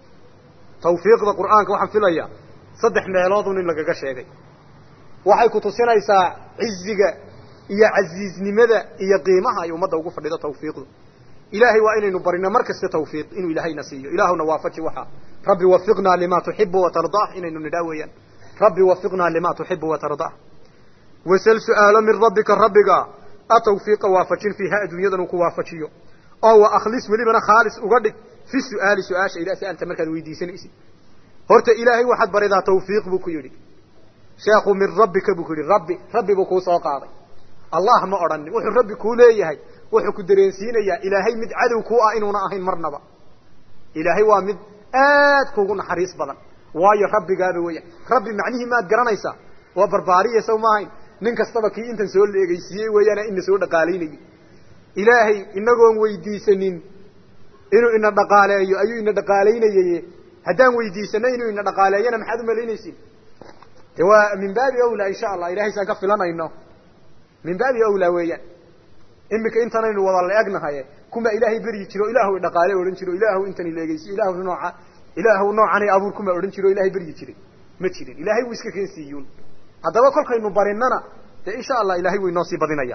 tawfiiqda qur'aanka waxaan filayaa saddex meeloodun in lagaga sheegay waxay ku tusinaysaa ciziga iyo casiiznimada iyo qiimaha ay ummadda ugu fadhido tawfiiqdu ilaahay waa inaynu barino mar kasta tawfiiq inuu ilaahayna siiyo ilaahuna waafaji waxaa rabbi wafiqnaa lima tuxibu watardah inaynu nidhaa weeyaan rabbi wafiqnaa lima tuxibu watardah wasal su'aalo min rabbika rabbiga atawfiiqa waafajin fiiha adduunyadan uu ku waafajiyo oo wa akhlis welibana khaalis uga dhig fi su'aali su-aasha idaa sa'alta markaad weydiisanaysid horta ilaahay waxaad baridaa tawfiiq buu ku yidhi sheekhu min rabbika buu ku yidhi rabbi rabbi buu kuu soo qaaday allah ma odhanin wuxuu rabbi kuu leeyahay wuxuu ku dareensiinayaa ilaahay mid cadow kuu ah inuuna ahayn marnaba ilaahay waa mid aad kuugu naxariis badan waayo rabbigaaba weeyaan rabbi macnihii maad garanaysaa waa barbaariya saw maahayn nin kastaba kii intan soo leegaysiiyey weeyaana ina soo dhaqaalaynayay ilaahay inagoon weydiisanin inuu ina dhaqaaleeyo ayuu ina dhaqaalaynayay haddaan weydiisano inuu ina dhaqaaleeyana maxaad umalaynaysin de waa min baabi awlaa insha allah ilahay saan ka filanayno min baabi awlaa weeyaan imika intanaynu wada la egnahaye kuma ilaahay beryi jiro ilaahu idhaqaale odhan jiro ilaahu intan ileegeysiyo ilaahu nooca ilaahu noocanay abuur kuma odhan jiro ilahay beryi jiray ma jirin ilahay wuu iska keensiiyuun haddaba kolkaynu barinana dee insha allah ilahay wuu inoo sii badinaya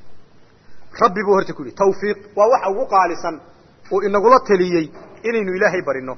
rabbi buu horta ku yihi tawfiiq waa waxa ugu qaalisan uu inagula taliyey inaynu ilaahay barino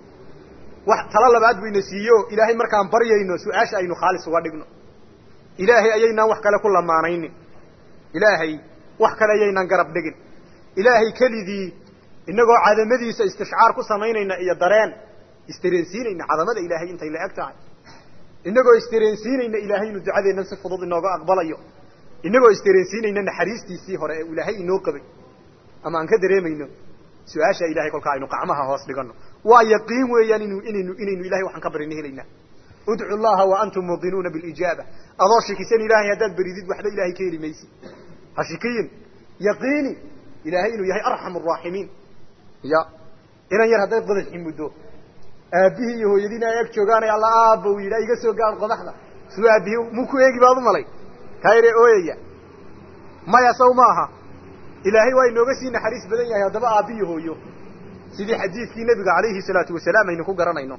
wax talo labaad buu ina siiyo ilaahay markaan baryayno su-aasha aynu khaalis uga dhigno ilaahay ayaynaan wax kale ku lamaanaynin ilaahay wax kale ayaynaan garab dhigin ilaahay kelidii inagoo cadamadiisa istishcaar ku samaynayna iyo dareen istareensiinayna cadamada ilaahay intay la eg tahay inagoo istareensiinayna ilaahay inu ducadeennan si fudud inooga aqbalayo inagoo isdareensiinayna naxariistiisii hore ee ilaahay inoo qabay ama aan ka dareemayno su-aasha ilahay kolkaa aynu qacmaha hoos dhigano waa yaqiin weeyaan inu inaynu inaynu ilahay waxaan ka barina helaynaa udcu llaha wa antum muuqinuuna bilijaaba adoo shikisan ilahay haddaad beridid waxba ilahay ka heli maysid ha shikiyin yaqiini ilaahay inuu yahay arxam araaximiin ya inan yar hadday qodaxi muddo aabihii iyo hooyadiina ay ag joogaan alla aaba u yidhaa iga soo gaar qodaxda suu aabihii muu ku eegi baad u malay kaayre ooyaya maya saw maaha ilaahay waa inooga sii naxariis badan yahay haddaba aabbiyo hooyo sidii xadiidkii nebiga calayhi salaatu wasalaam aynu ku garanayno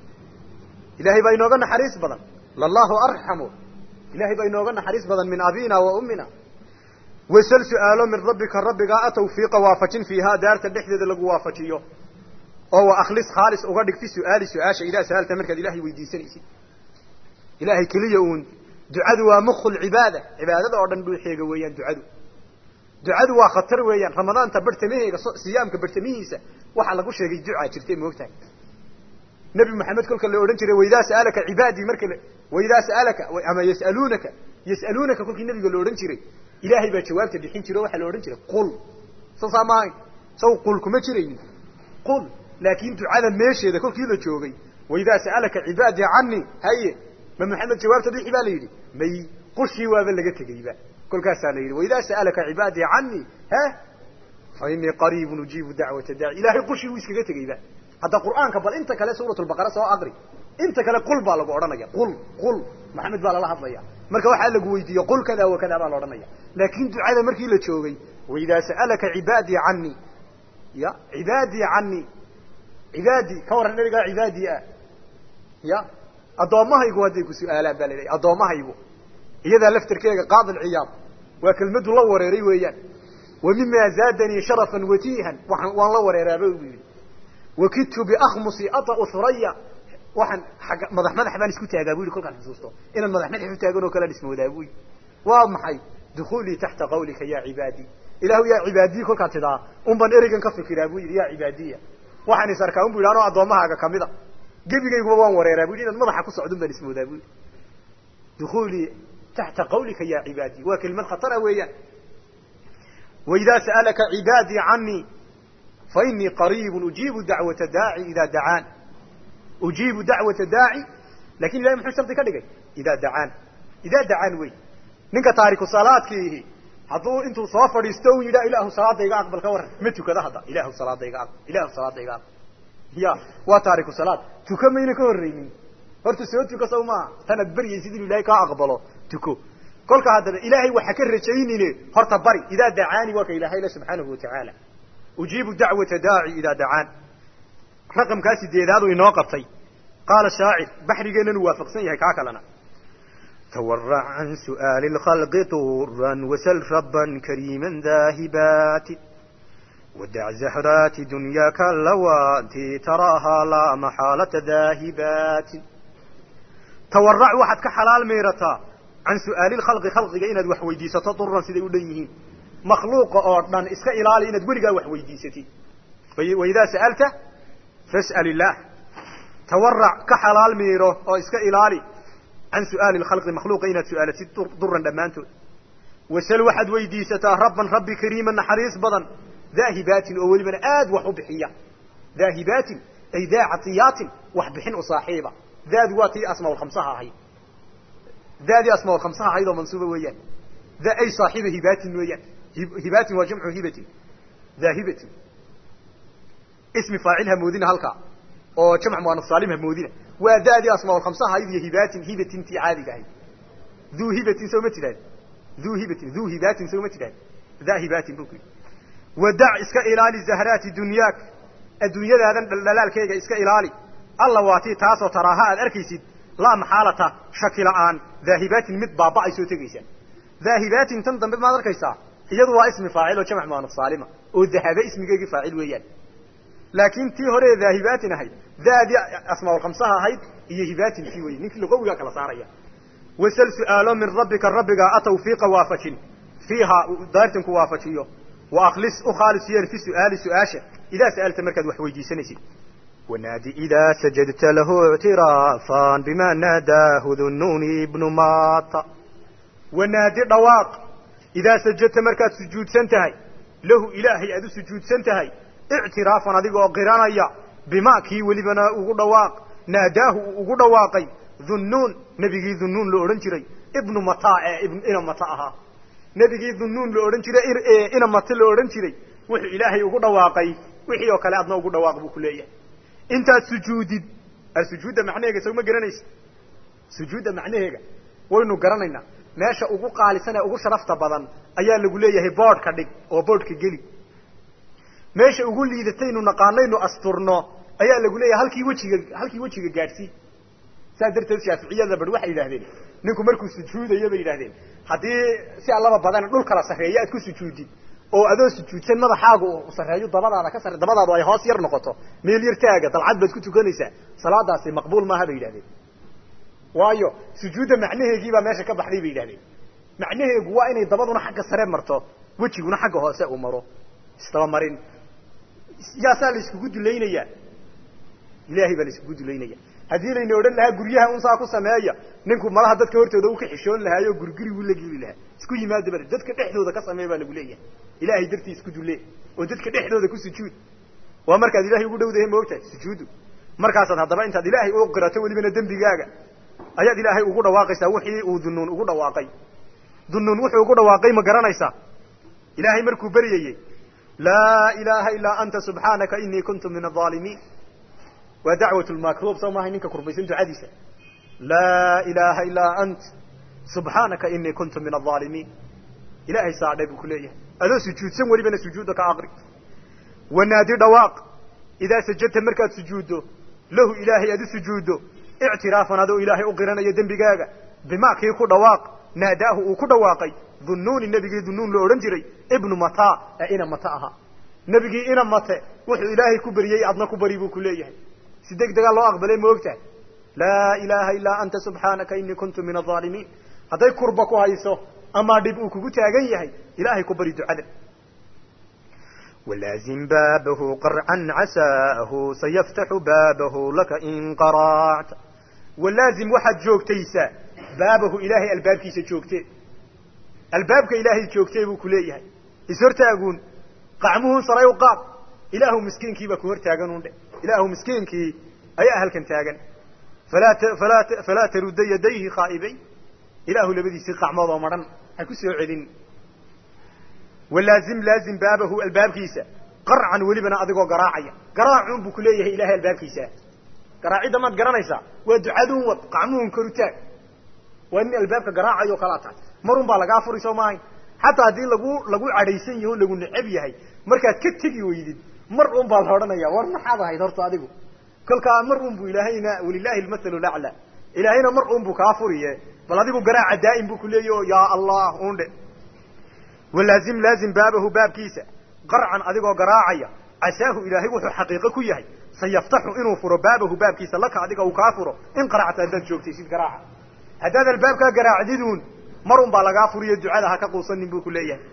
ilaahay baa inooga naxariis badan lallahu arxamu ilahay baa inooga naxariis badan min abina wa ummina wasal su-aalo min rabbika rabbigaa a tawfiiqa waafajin fiihaa daarta dhexdeeda lagu waafajiyo oo wa akhlis khaalis uga dhig fi su-aali su-aasha idaa sa'alta markaad ilahay weydiisanaysid ilahay keliya uun ducadu waa mukhu lcibaada cibaadada oo dhan dhuuxeega weeyaan ducadu ducadu waa khatar weeyaan ramadaanta bartamaheega siyaamka bartamihiisa waxaa lagu sheegay ducaa jirtay moogtahay nebi maxamed kolka la odhan jiray waidaa sa'alaka cibaadii marka waidaa sa'alaka ama yas'aluunaka yas'aluunaka kolkii nebiga la odhan jiray ilaahay baa jawaabta bixin jiro waxaa la odhan jiray qul saasaa maahay saw qul kuma jiraynin qul laakin ducada meesheeda kolkii la joogay waidaa sa'alaka cibaadii canii haye ma maxamed jawaabta bixi baa la yidhi may qushii waaba laga tegeyba kolkaasaa la yidhi waidaa sa'alaka cibaadii canii he fa inii qariibun ujiibu dacwata daaci ilahay qushii wuu iskaga tegeyba hadda qur'aanka bal inta kale suurat lbaqara soo aqri inta kale qul baa lagu odhanaya qul qul maxamed baa lala hadlaya marka waxaa lagu weydiiye qul kada wa kada baa la odhanaya laakin ducada markii la joogay waidaa sa'alaka cibaadii canii ya cibaadii canii cibaadii ka warran nabigaa cibaadii ah ya addoommahaygu hadday ku su-aalaan baa la lehay addoommahaygu iyadaa laftarkeega qaadi ciyaad waa kelmadu la wareeray weeyaan wa mima zaadanii sharafan watiihan waan waan la wareeraaba bu yidhi wakidtu biakhmusi ata'u huraya waxaan agga madax madax baan isku taagaa bu yidhi kolkaan xusuusto inaan madax madax u taagan oo kalean ismoodaa bu yidhi waa maxay dukuulii taxta qawlika ya cibaadii ilaahu yaa cibaadiyi kolkaad tidaa un baan ereygan ka fikiraa bu yidhi ya cibaadiya waxaan is arkaa un bu yidhi anoo addoommahaaga kamida gebigayguba waan wareeraa bu yidhi inaad madaxa ku socdun baan ismoodaa bu yidhi dukuulii taxta qawlika ya cibaadii waa kelimad khatara weeyaan waidaa sa'alaka cibaadii canii fa inii qariibun ujiibu dacwata daaci idaa dacaan ujiibu dacwata daaci lakin ilahay muxuu shardi ka dhigay idaa dacaan idaa dacaan wey ninka taariku salaadkiihi hadduu intuu soo fadhiisto u yidhaa ilaahu salaada iga aqbal ka warran ma tukada hadda ilaahu salaada iga aqbal ilaahu salaada iga aqbal ya waa taariku salaad tuko mayna ka horreynin horta soo tuko saw maaha tanaad baryaysid inuu ilahay kaa aqbalo tuko kolka haddaba ilaahay waxa ka rajaynine horta bari idaa dacaani waa ka ilahay le subxaanahu watacaala ujiibu dacwata daaci idaa dacaan raqamkaa sideedaadu inoo qabtay qaala shaacir baxrigeennan uu waafaqsan yahay kaa kalena تورع عن سؤال الخلق طورا وسل ربا كريما ذاهبات ودع زهرات دنياك اللواتي تراها لا محالة ذاهبات tawarrac waxaad ka xalaal meerataa can su'aali lkhalqi khalqiga inaad wax weydiisato duran siday u dhan yihiin makhluuqa oo dhan iska ilaali inaad weligaa wax weydiisatid waidaa sa'alta fas'al illaah tawarrac ka xalaal miiro oo iska ilaali can su'aali lkhalqi makhluuqa inaad su'aalatid duran dhammaantood wasal waxaad weydiisataa rabban rabbi kariiman naxariis badan daahibaatin oo welibana aad wax u bixiya daahibaatin ay daa catiyaatin wax bixin u saaxiiba daadu waa tii asmaaulkhamsaha ahayd daadii asmaaulkhamsaha ahayd oo mansuuba weeyaan da ay saaxiiba hibaatin weeyaan hibaatin waa jamcu hibatin daahibatin ismi faacil hamoodina halkaa oo jamc muanaf saalim hamoodina waa daadii asmaaulkhamsaha ahayd iyo hibaatin hibatin tii caadiga ahayd duu hibatin soo ma tidhahd duu hibatin duu hibaatin soo ma tidhahd daa hibaatin bu ku yidhi wadac iska ilaali zahraati dunyaak adduunyadaadan dhaldhalaalkeega iska ilaali alla waa tii taasoo taraaha aad arkaysid laa maxaalata shaki la'aan daahibaatin mid baaba'ay soo tegaysa daahibaatin tan dambe maad arkaysaa iyadu waa ismi faacil oo jamc muanaf saalima oo dahaba ismigeegii faacil weeyaan laakiin tii hore daahibaatin ahayd daadii asmaaulkhamsaha ahayd iyo hibaatin tii weye ninkii luqawigaa kala saaraya wasal su'aalo min rabbika rabbigaa a tawfiiqa waafajin fiiha daartin ku waafajiyo wa akhlis u khaalis yeel fi su'aali su-aasha idaa sa'alta markaad wax weydiisanaysid ونادي إذا سجدت له اعترافا بما ناداه ذو النون ابن ماط wanaadi dhawaaq idaa sajadta markaad sujuudsan tahay lahu ilaahay aad u sujuudsan tahay ictiraafan adigoo qiranaya bimaa kii welibana ugu dhawaaq naadaahu uu ugu dhawaaqay dhunnuun nebigii dhunnuun la odhan jiray ibnu mataa ee ina mata ahaa nebigii dhunnuun la odhan jiray ina mata la odhan jiray wuxuu ilaahay ugu dhawaaqay wixii oo kale adna ugu dhawaaq buu ku leeyahay intaad sujuudid sujuudda macnaheega soo ma garanaysa sujuudda macnaheega waynu garanaynaa meesha ugu qaalisan ee ugu sharafta badan ayaa lagu leeyahay boodhka dhig oo boodhka geli meesha ugu liidataynu naqaanaynu asturno ayaa lagu leeyahay halkii wejiga halkii wejiga gaadhsii saas darteed shaaficiyada bar waxay yidhahdeen ninku markuu sujuudayo bay yidhahdeen haddii si allaba badan dhul kala sarreeya aad ku sujuudid oo adoo sujuudsan madaxaagu uu sarreeyo dabadaada ka sarre dabadaadu ay hoos yar noqoto meel yar taaga dalcad baad ku tukanaysaa salaadaasi maqbuul maaha bay yidhahdeen waayo sujuudda macnaheegiibaa meesha ka baxday bay yidhahdeen macnaheegu waa inay dabaduna xagga sare marto wejiguna xagga hoose uu maro isdabamarin yaasaa la iskugu dulaynayaa ilaahay baa la iskugu dulaynaya haddii layna odhan lahaa guryaha unsaa ku sameeya ninku malaha dadka hortooda u ka xishoon lahaayo gurguri uu la geli lahaa isku yimaada bar dadka dhexdooda ka samee baa lagu leeyahay ilaahay dartii isku dulle oo dadka dhexdooda ku sujuud waa markaad ilaahay ugu dhowdahay maogtahay sujuudu markaasaad haddaba intaad ilaahay u qirato welibana dembigaaga ayaad ilaahay ugu dhawaaqaysaa wixii uu dunuun ugu dhawaaqay dunuun wuxuu ugu dhawaaqay ma garanaysaa ilaahay markuu beryayey laa ilaaha ilaa anta subxaanaka inii kuntu min aaalimiin waa dacwat lmakruub soo maahay ninka kurbaysan ducadiisa laa ilaaha ilaa ant subxaanaka inii kuntu min aaalimiin ilaahay saadhay buu ku leeyahay adoo sujuudsan welibana sujuudda ka aqri wanaadi dhawaaq idaa sajadta markaad sujuuddo lahu ilaahay aad u sujuuddo ictiraafan adoo ilaahay u qiranayo dembigaaga bimaa kii ku dhawaaq naadaahu uu ku dhawaaqay dhunnuuni nebigii dhunnuun la odhan jiray ibnu mata ee ina mate ahaa nebigii ina mate wuxuu ilaahay ku beriyey adna ku bari buu ku leeyahay si deg degaa loo aqbalay ma ogtahay laa ilaaha ilaa anta subxaanaka inii kuntu min aaalimiin hadday kurba ku hayso ama dhib uu kugu taagan yahay ilaahay ku bari ducada ولازم بابه قرعا عساه سيفتح بابه لك إن قرعت walaazim waxaad joogtaysaa baabahu ilaahay albaabkiisa joogtee albaabka ilaahay joogtee buu ku leeyahay ishortaaguun qacmuhun saray u qaad ilaahu miskiinkiibaa ku hortaagan un dhe ilaahu miskiinkii ayaa halkan taagan falaa falaa falaa tarudda yadayhi khaa'ibayn ilaahu labadiisii qacmood oo madhan ha ku soo celin walaazim laazim baabahu albaabkiisa qarcan welibana adigoo garaacaya garaacun buu ku leeyahay ilahay albaabkiisa garaacidda maad garanaysaa waa ducaduun wad qacmuhun kor u taag waa nin albaabka garaacayo kalaa tahay marun baa lagaa furi soo maahayn xataa haddii lagu lagu cadhaysan yaho lagu necab yahay markaad ka tegi weydid mar un baa la odhanaya war maxaad ahayd horta adigu kolkaa mar un buu ilaahayna walilaahi almathalu lacla ilaahayna mar un buu kaa furiye bal adigu garaaca daa'im buu ku leeyahy o yaa allah undhe walaazim laazim baabahu baabkiisa qarcan adigoo garaacaya casaahu ilaahay wuxuu xaqiiqo ku yahay sayaftaxu inuu furo baabahu baabkiisa laka adiga uu kaa furo in qaracta haddaad joogtaysid garaaca haddaad albaabkaa garaacdiduun mar un baa lagaa furiyo ducada ha ka quusanin buu ku leeyahay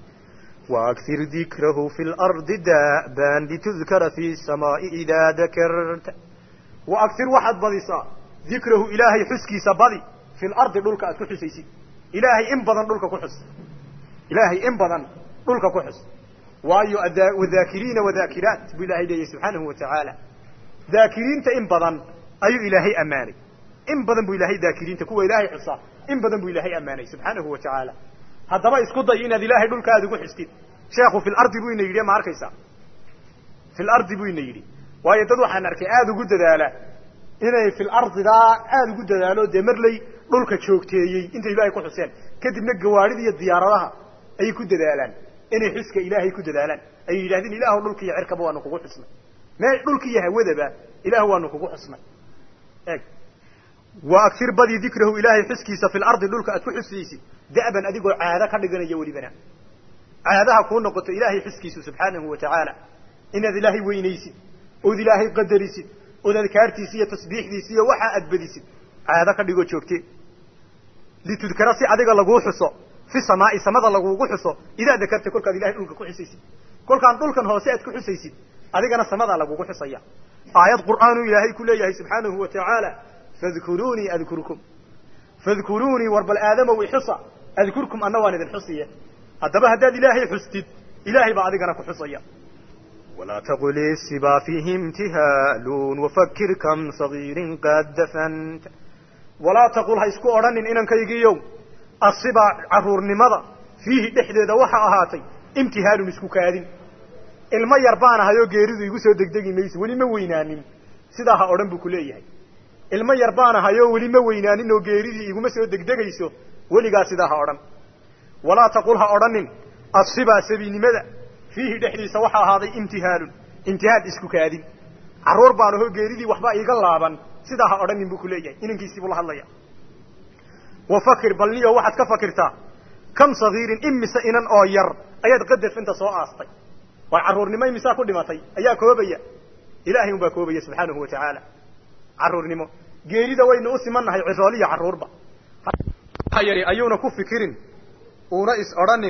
وأكثر ذكره في الأرض دابا لتذكر في السماء إذا ذكرت wa agtir waxaad badisaa dikrahu ilaahay xuskiisa badi fi lardi dhulka aad ku xusaysid ilaahay in badan dhulka ku xus ilaahay in badan dhulka ku xus waayo wadaakiriina wadaakiraat buu ilahay leeyahy subxaanahu watacaala daakiriinta in badan ayuu ilaahay ammaanay in badan buu ilaahay daakiriinta kuwa ilaahay xusaa in badan buu ilaahay ammaanay subxaanahu wa tacaala haddaba isku day inaad ilaahay dhulka aad ugu xustid sheekhu fi lardi buu ina yidhi ma arkaysaa fi lardi buu ina yidhi waayo dad waxaan arkay aada ugu dadaala inay fil ardidaa aada ugu dadaalo dee marley dhulka joogteeyey intay ilaahay ku xuseen kadibna gawaarida iyo diyaaradaha ayay ku dadaalaan inay xuska ilaahay ku dadaalaan ay yidhahdeen ilaahu dhulka iyo cirkaba waanu kugu xusnay mee dhulka iyo hawadaba ilaahu waanu kugu xusnay eeg wa agfir badi dikrahu ilaahay xuskiisa fi lardi dhulka aad ku xusaysid da'ban adigoo caado ka dhiganaya welibana caadaha kuu noqoto ilaahay xuskiisu subxaanahu wa tacaala inaad ilaahay weynaysid ood ilaahay qadarisid ood adkaartiisi iyo tasbiixdiisi iyo waxa aad badisid caado ka dhigoo joogte litudkara si adiga laguu xuso fi samaai samada lagugu xuso idaa dakarta kolkaad ilahay dhulka ku xusaysid kolkaan dhulkan hoose aad ku xusaysid adigana samadaa lagugu xusaya aayad qur'aanuu ilaahay ku leeyahay subxaanahu wa tacaala fadkuruunii adkurkum fadkuruunii war bal aadamow ixusa adkurkum anna waan idin xusiye haddaba haddaad ilaahay xustid ilaahay baa adigana ku xusaya walaa taqul isiba fiihi imtihaalun wafakir kam sagiirin qad dafanta walaa taqul ha isku odhanin inankaygiiyow asiba carruurnimada fiihi dhexdeeda waxa ahaatay imtihaalun isku kaadin ilmo yar baan ahayoo geeridu igu soo degdegi mayso weli ma weynaanin sidaa ha odhan buu ku leeyahay ilmo yar baan ahayoo weli ma weynaanin oo geeridii iguma soo degdegayso weligaa sidaa ha odhan walaa taqul ha odhanin asibaa sabiinimada fiihi dhexdiisa waxa ahaaday imtihaalun imtihaal isku kaadin carruur baan ahoo geeridii waxba iiga laaban sidaa ha odhanin buu ku leeyahay inankiisii buu la hadlaya wafakir balniyo waxaad ka fakirtaa kam sagiirin imise inan oo yar ayaad qadafinta soo aastay war carruurnimo imisaa ku dhimatay ayaa koobaya ilaahay unbaa koobaya subxaanahu wa tacaala carruurnimo geerida waynu u simannahay cirooliya carruurba yari ayuuna ku fikirin uuna is odhanin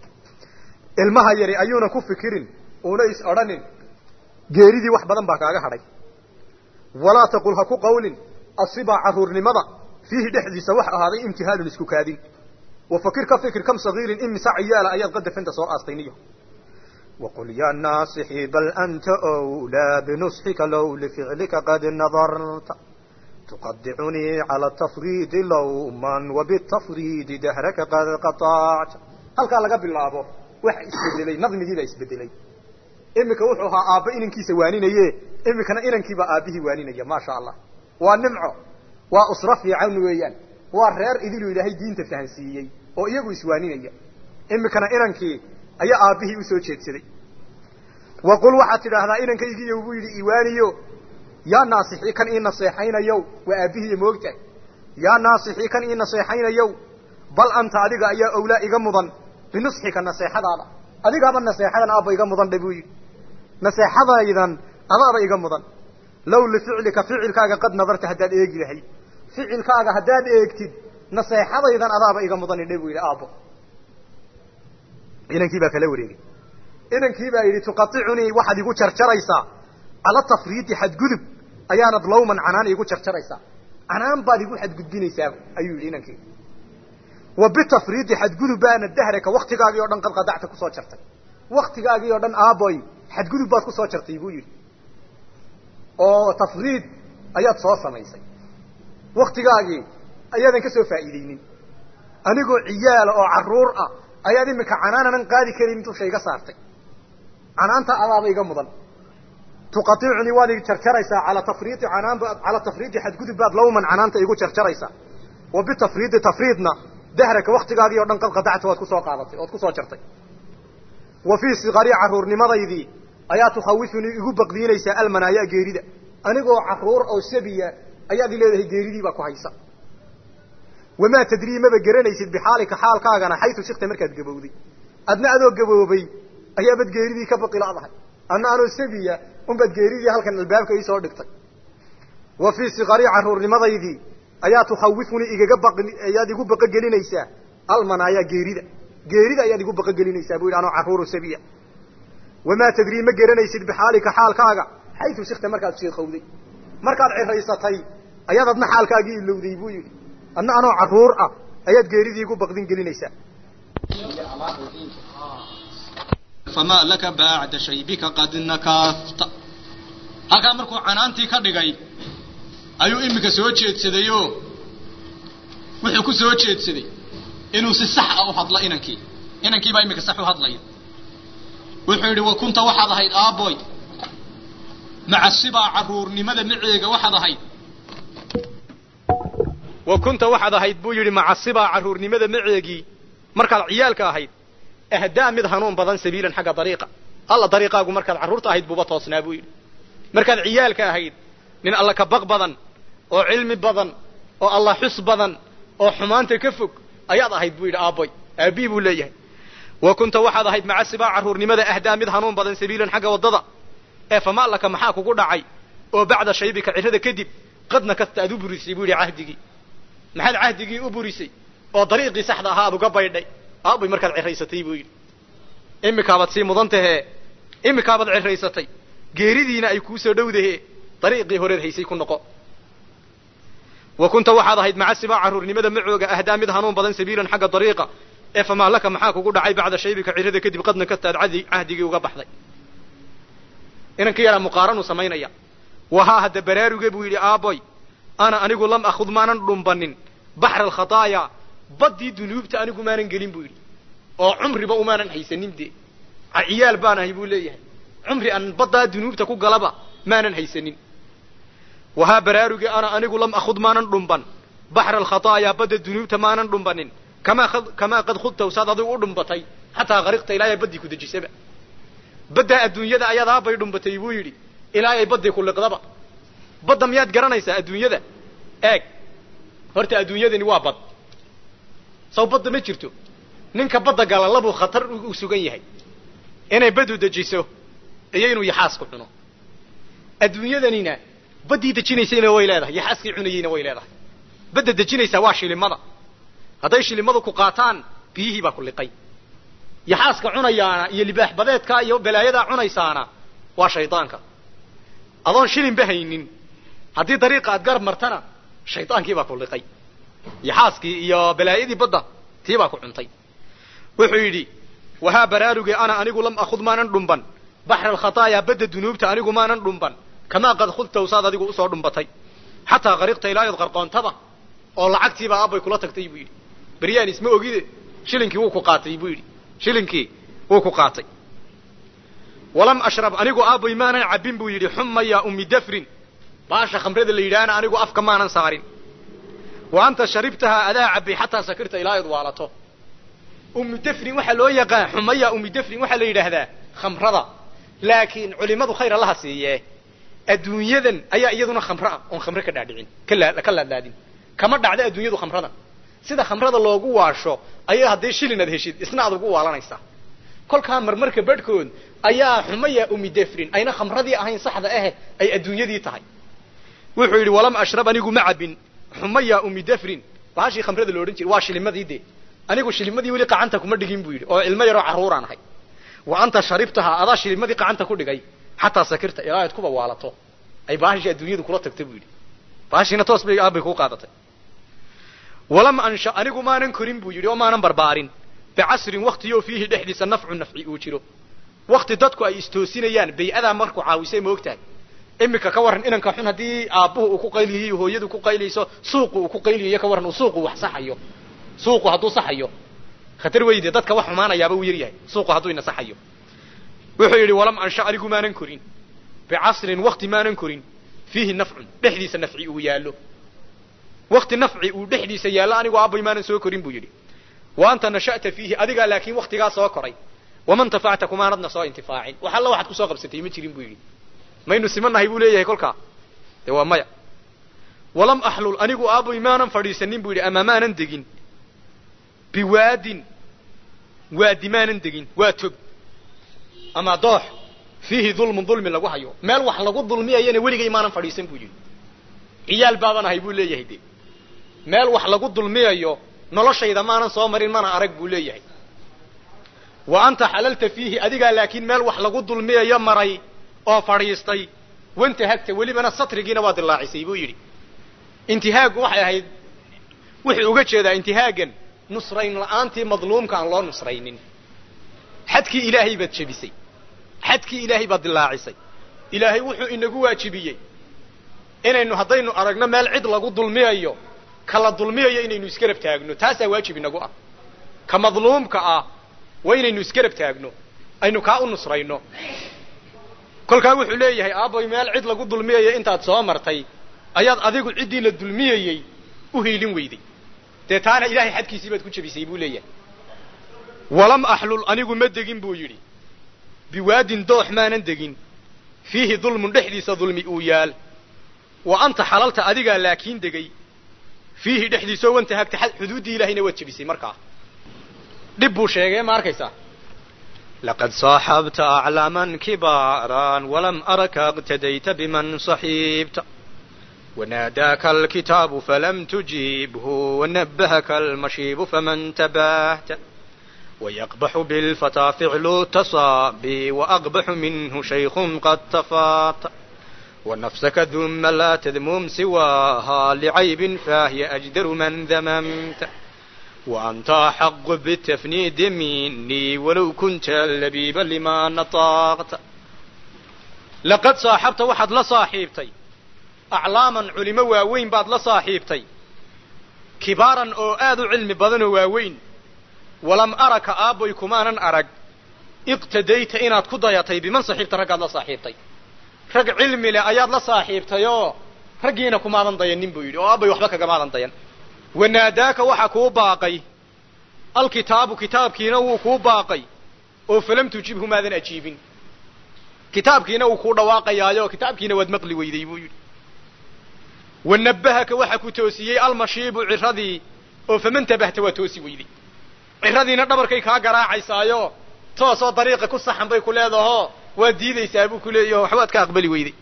ilmaha yari ayuuna ku fikirin uuna is odhanin geeridii wax badan baa kaaga hadhay walaa taqul ha ku qawlin asibaa carruurnimada fiihi dhexdiisa wax ahaaday imtihaalun isku kaadin wafakir ka fikir kam sagiirin imisa ciyaala ayaad qadafinta soo aastayniyo وقل يا ناصحي بل أنت أولى بنصحك لو لفعلك قد نظرت تقدعني على التفريد لوما وبالتفريد دهرك قد قطعت هل قال لك بالله wax isbedelay nadmigiiba isbedelay imika wuxuu ahaa aabba inankiisa waaninaye imikana inankiiba aabbihii waaninaya maasha allah waa nimco waa usro fiican weeyaan waa reer idilu ilaahay diinta fahansiiyey oo iyagu iswaaninaya imikana inankii ayaa aabbihii usoo jeedsaday wa qul waxaad tidhaahdaa inankaygiiyo buu yidhi iwaaniyo yaa naasixii kan ii naseexaynayow waa aabbihiiyo moogtahay yaa naasixii kan ii naseexaynayow bal anta adiga ayaa owlaa iga mudan binusxika naseexadaada adigaaba naseexadan aabba iga mudan dhe buu yidhi naseexadaydan adaaba iga mudan low lificlika ficilkaaga qad nadarta haddaad eegi lahayd ficilkaaga haddaad eegtid naseexadaydan adaaba iga mudan dhe buu yidhi aabbo inankii baa kala wareegay inankii baa yidhi tuqaicunii waxaad igu jarjaraysaa cala tafriidi xadgudub ayaanad lawman canaan igu jarjaraysaa canaan baad igu xadgudbinaysaa ayuu yidhi inankii wa bitafriidi xadgudub baana dahraka waktigaagii o dhan qad qadacta kusoo jartay waktigaagii oo dhan aaboy xadgudub baad kusoo jartay buu yidhi oo tafriid ayaad soo samaysay waktigaagii ayaadan ka soo faa'iideynin anigoo ciyaala oo carruur ah ayaad iminka canaananan qaadi karin dusha iga saartay canaanta adaaba iga mudan tuqaicunii waad ig jarjaraysaa ala tafriidi canaan cala tafriidi xadgudub baad lawman canaanta igu jarjaraysaa wa bitafriidi tafriidna dahraka waktigaagii o dhan qad qadacta waad kusoo qaadatay oad kusoo jartay wa fii sikari carruurnimadaydii ayaa tukhawifunii igu baqdiinaysaa almanaaya geerida anigoo carruur oo sabiya ayaad i leedahay geeridiibaa ku haysa wamaa tadrii maba garanaysid bixaalika xaalkaagana xaytu shikta markaad gabowday adna adoo gaboobay ayaabad geeridii ka baqiladahay adna anoo sabiya unbaad geeridii halkan albaabka iisoo dhigtay wa fii sikari carruurnimadaydii ayaa tukhawifunii igaga ba ayaad igu baqogelinaysaa almanaaya geerida geerida ayaad igu baqogelinaysaa bu yidhi anoo carruuro sabiya wamaa tadrii ma garanaysid bixaalika xaalkaaga xaytu shikta markaad shiiqowday markaad ciraysatay ayaad adna xaalkaagii ilowday buu yidhi adna anoo carruur ah ayaad geeridii igu baqdin gelinaysaa famaa laka bacda shaybika qad nakaafta halkaa markuu canaantii ka dhigay ayuu iminka soo jeedsadayoo wuxuu ku soo jeedsaday inuu si sax ah u hadlo inankii inankii baa iminka sax u hadlaya wuxuu yidhi wa kunta waxaad ahayd aabboy maca sibaa carruurnimada maceega waxaad ahayd wa kunta waxaad ahayd buu yidhi macasibaa carruurnimada maceegii markaad ciyaalka ahayd ahdaa mid hanuun badan sabiilan xagga dariiqa alla dariiqaagu markaad carruurta ahayd buuba toosnaa buu yidhi markaad ciyaalka ahayd nin alla ka baq badan oo cilmi badan oo alla xus badan oo xumaanta ka fog ayaad ahayd buu yidhi aabboy aabbii buu leeyahay wa kunta waxaad ahayd macasibaa carruurnimada ahdaa mid hanuun badan sabiilan xagga waddada ee fama laka maxaa kugu dhacay oo bacda shaybika cirada kadib qadna kasta aad u burisay buu yidhi cahdigii maxaad cahdigii u burisay oo dariiqii saxda ahaa aad uga baydhay aabbay markaad ciraysatay buu yidhi imikaabaad sii mudan tahee imikaabaad ciraysatay geeridiina ay kuu soo dhowdahee dariiqii horeed haysay ku noqo wa kunta waxaad ahayd maca sibaa carruurnimada macooga ahdaa mid hanuun badan sabiilan xagga dariiqa ee famaa laka maxaa kugu dhacay bacda shaybika cirada kadib qadna kastaad cadi cahdigii uga baxday inankii yaraa muqaaranuu samaynaya wahaa hadda baraaruge buu yidhi aaboy ana anigu lam akhud maanan dhumbanin baxra alkhataaya baddii dunuubta anigu maanan gelin buu yidhi oo cumriba umaanan haysanin dee ciyaal baan ahay buu leeyahay cumri aan baddaa dunuubta ku galaba maanan haysanin wahaa baraaruge ana anigu lam akhud maanan dhumban baxra alkhataaya badda dunuubta maanan dhumbanin kamaa kamaa qad khudtaw saad adigu u dhumbatay xataa qariqta ilaahay baddii ku dejisaba baddaa adduunyada ayadaa bay dhumbatay buu yidhi ilaa ay baddii ku liqdaba badda miyaad garanaysaa adduunyada eeg horta adduunyadani waa bad saw badda ma jirto ninka badda gala labuu khatar u sugan yahay inay badu dejiso iyo inuu yaxaasku cuno adduunyadanina baddii dejinaysayna way leedahay yaxaaskii cunayeyna way leedahay badda dejinaysaa waa shilimada hadday shilimadu ku qaataan biyihii baa ku liqay yaxaaska cunayaana iyo libaax badeedka iyo balaayadaa cunaysaana waa shaydaanka adoon shilinba haynin haddii dariiqa aad garab martana shaydaankii baa ku liqay yaxaaskii iyo balaayadii badda tii baa ku cuntay wuxuu yidhi wahaa baraaruge ana anigu lam akhud maanan dhumban baxra alkhataaya badda dunuubta anigu maanan dhumban kamaa qad khudtaw saad adigu usoo dhumbatay xataa qariqta ilaayood qarqoontaba oo lacagtiibaa aabbay kula tagtay buu yidhi beryaan isma ogide shilinkii wuu ku qaatay buu yidhi shilinkii wuu ku qaatay walam ashrab anigu aabbay maanan cabbin buu yidhi xuma yaa ummi dafrin baasha khamrada la yidhaahna anigu afka maanan saarin wa anta sharibtahaa adaa cabbay xataa sakirta ilaayood waalato ummu dafrin waxaa loo yaqaan xumaya ummi dafrin waxaa la yidhaahdaa khamrada laakiin culimadu khayr allaha siiye adduunyadan ayaa iyaduna khamro ah oon khamre ka dhaadhicin ka laadlaadin kama dhacda adduunyadu khamradan sida khamrada loogu waasho ayaa haddii shilin aad heshid isna aad ugu waalanaysaa kolkaa marmarka badhkood ayaa xumaya ummi dafrin ayna khamradii ahayn saxda ahe ay adduunyadii tahay wuxuu yidhi walam ashrab anigu ma cabin xumaya ummi dafrin baashii khamrada lo odhan jiray waa shilimadii dee anigu shilimadii weli qacanta kuma dhigin buu yidhi oo ilmo yaroo carruuraan ahay wa anta sharibtahaa adaa shilimadii qacanta ku dhigay xataa sakirta ilaa aad kuba waalato ay baashii adduunyadu kula tagta buu yidhi baashiina toos bay aabbay kuu qaadatay walam ansha anigu maanan korin buu yidhi oo maanan barbaarin bicasrin waktiyo fiihi dhexdiisa nafcu nafci uu jiro wakti dadku ay istoosinayaan bay-adaa markuu caawisay ma ogtahay iminka ka warran inanka xun haddii aabbuhu uu ku qayliyiyo hooyadu ku qaylayso suuqu uu ku qayliyayo ka warran uu suuqu wax saxayo suuqu hadduu saxayo khatar weyde dadka wax xumaanayaaba uu yar yahay suuqu hadduu ina saxayo wuxuu yidhi walam ansha anigu maanan korin bicasrin wakti maanan korin fiihi nafcun dhexdiisa nafci uu yaallo wakti nafci uu dhexdiisa yaallo anigu aabbay maanan soo korin buu yidhi wa anta nasha'ta fiihi adigaa laakiin waktigaa soo koray waman tafacta kumaanadna soo intifaacin wax alla waxaad kusoo qabsatay ma jirin buu yidhi maynu simanahay buu leeyahay kolkaa dee waa maya walam axlul anigu aabbay maanan fadhiisanin buu yidhi ama maanan degin biwaadin waadi maanan degin waa tog ama doox fiihi dulmun dulmi lagu hayo meel wax lagu dulmiyayana weligay maanan fadhiisan buu yidhi ciyaal baaban ahay buu leeyahay de meel wax lagu dulmiyayo noloshayda maanan soo marin mana arag buu leeyahay wa anta xalalta fiihi adigaa laakiin meel wax lagu dulmiyayo maray oo fadhiistay wantahagta welibana satrigiina waa dilaacisay buu yidhi intihaagu waxay ahayd wuxuu uga jeedaa intihaagan nusrayn la'aantii madluumka aan loo nusraynin xadkii ilaahay baad jebisay xadkii ilaahay baad dilaacisay ilaahay wuxuu inagu waajibiyey inaynu haddaynu aragno meel cid lagu dulmiyayo kala dulmiyayo inaynu iskarab taagno taasaa waajib inagu ah ka madluumka ah waa inaynu iskarab taagno aynu kaa u nusrayno kolkaa wuxuu leeyahay aabbay meel cid lagu dulmiyayo intaad soo martay ayaad adigu ciddii la dulmiyayey u hiilin weyday dee taana ilaahay xadkiisii baad ku jebisay buu leeyahay walam axlul anigu ma degin buu yidhi biwaadin doox maanan degin fiihi dulmun dhexdiisa dulmi uu yaal wa anta xalalta adigaa laakiin degay fiihi dhexdiisao wantahagta xuduuddii ilaahayna waad jebisay markaa dhib buu sheegay ma arkaysaa لقد صاحبت أعلاما كبارا ولم أرك اقتديت بمن صحيبت وناداك الكتاب فلم تجيبه ونبهك المشيب فمن تباهت ويقبح بالفتى فعل التصابي وأقبح منه شيخ قد تفاط ونفسك ذم لا تذمم سواها لعيب فهي أجدر من ذممت وأنت أحق بالتفنيد مني ولو كنت لبيبا لما نطقت لقد صاحبت واحد لا صاحبتي أعلاما علماء واوين بعد لا صاحبتي كبارا أو آذو علم بدن واوين ولم أرك آبوي كمانا أرق اقتديت إناد كضيتي بمن صاحبت رقاد لا صاحبتي رق علمي لأياد لا صاحبتي يو رقينا كمانا ضينين بويدي أو آبوي وحبك كمانا ضين wanaadaaka waxa kuu baaqay alkitaabu kitaabkiina wuu kuu baaqay oo falam tujibhu maadan ajiibin kitaabkiina wuu kuu dhawaaqayaayo kitaabkiina waad maqli weyday buu yidhi wanabahaka waxa ku toosiyey almashiibu ciradii oo faman tabahta waa toosi weyday ciradiina dhabarkay kaa garaacaysaayo toosoo dariiqa ku saxan bay ku leedaho waad diidaysaa buu ku leeyaho waxbaad ka aqbali weyday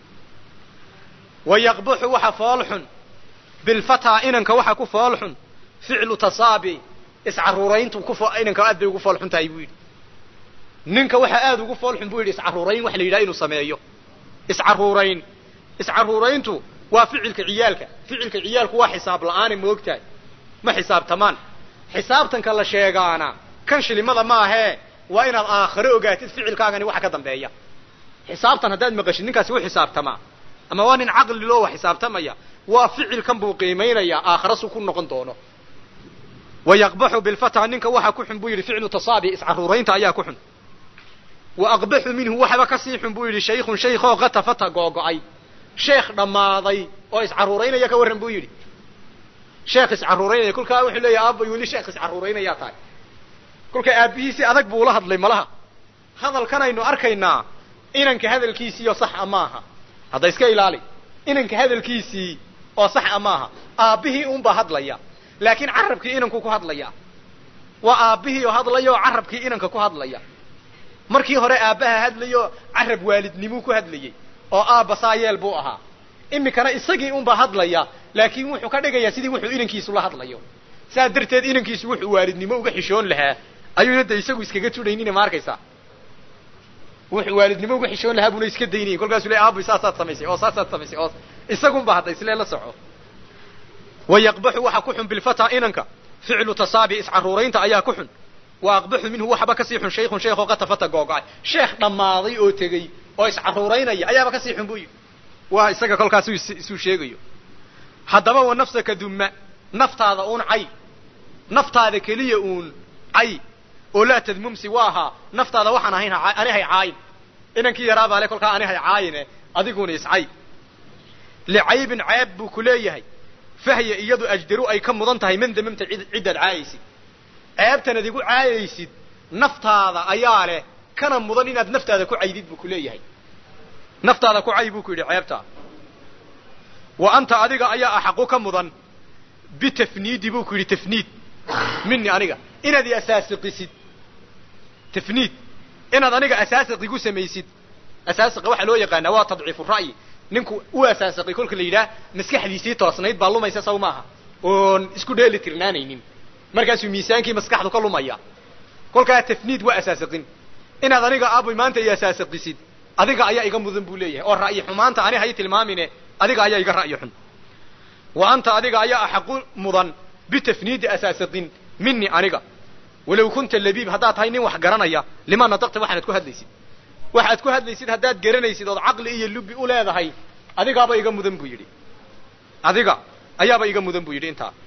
wayaqbuxu waxa foolxun bilfataa inanka waxa ku foolxun ficlu tasaabi iscaruurayntu ku inanka aad bay ugu foolxun tahay buu yidhi ninka waxa aad ugu foolxun buu yidhi iscaruurayn waxa la yidhaha inuu sameeyo iscaruurayn iscaruurayntu waa ficilka ciyaalka ficilka ciyaalku waa xisaab la'aane moogtahay ma xisaabtamaan xisaabtanka la sheegaana kan shilimada maahee waa inaad aakhiro ogaatid ficilkaagani waxa ka dambeeya xisaabtan haddaad maqashid ninkaasi u xisaabtamaa ama waa nin caqli loo wax xisaabtamaya waa ficilkan buu qiimaynayaa aakhira su ku noqon doono wayaqbaxu bilfata ninka waxa ku xun buu yidhi ficlu tasaabi iscaruuraynta ayaa ku xun wa aqbaxu minhu waxba kasii xun buu yidhi shaykhun shaykhoo katafata googo'ay sheekh dhammaaday oo iscaruuraynaya ka warran buu yidhi sheekh iscaruuraynaya kolkaa wuxuu leeyahy aabay weli sheekh iscaruuraynayaa tahay kolka aabbihiisi adag buu ula hadlay malaha hadalkanaynu arkaynaa inanka hadalkiisiiyo sax a maaha hadda iska ilaali inanka hadalkiisii oo sax a maaha aabbihii unbaa hadlaya laakiin carabkii inanku ku hadlaya waa aabbihii oo hadlaya oo carabkii inanka ku hadlaya markii hore aabbaha hadlayo carab waalidnimuu ku hadlayey oo aabba saayeel buu ahaa imikana isagii unbaa hadlaya laakiin wuxuu ka dhigayaa sidii wuxuu inankiisu la hadlayo saa darteed inankiisu wuxuu waalidnimo uga xishoon lahaa ayuuna de isagu iskaga tudhaynina ma arkaysaa wuxuu waalidnimo uga xishoon lahaa buuna iska daynayay kolkaasuu le aabay saasaad samaysay oo saasaad samaysay oo isagunba hadda islee la soco wayaqbaxu waxa ku xun bilfata inanka ficlu tasaabi iscaruuraynta ayaa ku xun wa aqbaxu minhu waxba kasii xun shaykhun sheekh oo katafata googo'ay sheekh dhammaaday oo tegey oo iscaruuraynaya ayaaba kasii xun buu yidhi waa isaga kolkaasuu isuu sheegayo haddaba wa nafsaka dumma naftaada uun cay naftaada keliya uun cay oo laa tadmumsi waa ahaa naftaada waxaan ahayn anihay caayin inankii yaraabaa le kolkaa anihay caayine adiguna iscay licaybin ceeb buu ku leeyahay fahya iyadu ajdaru ay ka mudan tahay man damamta ciddaad caayaysid ceebtan ad igu caayaysid naftaada ayaa leh kana mudan inaad naftaada ku caydid buu ku leeyahay naftaada ku cay buu ku yidhi ceebtaa wa anta adiga ayaa axaqu ka mudan bitafniidi buu ku yidhi tafniid mini aniga inaad i asaasiqisid tafniid inaad aniga asaasiq igu samaysid asaasiqa waxaa loo yaqaanaa waa tadciifu ra'yi ninku u asaasiqay kolka la yidhaah maskaxdiisii toosnayd baa lumaysa saw maaha oon isku dheeli tirnaanaynin markaasuu miisaankii maskaxdu ka lumaya kolkaa tafniid waa asaasiqin inaad aniga aaboy maanta i asaasiqisid adiga ayaa iga mudan buu leeyahay oo ra'yi xumaanta ani hay tilmaamine adiga ayaa iga ra'yi xun wa anta adiga ayaa axaqu mudan bitafniidi asaasiqin mini aniga walow kunta labiib haddaad tahay nin wax garanaya lima nadaqta waxaanad ku hadlaysid waxaad ku hadlaysid haddaad garanaysid ood caqli iyo lubi u leedahay adigaaba iga mudan buu yidhi adiga ayaaba iga mudan buu yidhi intaa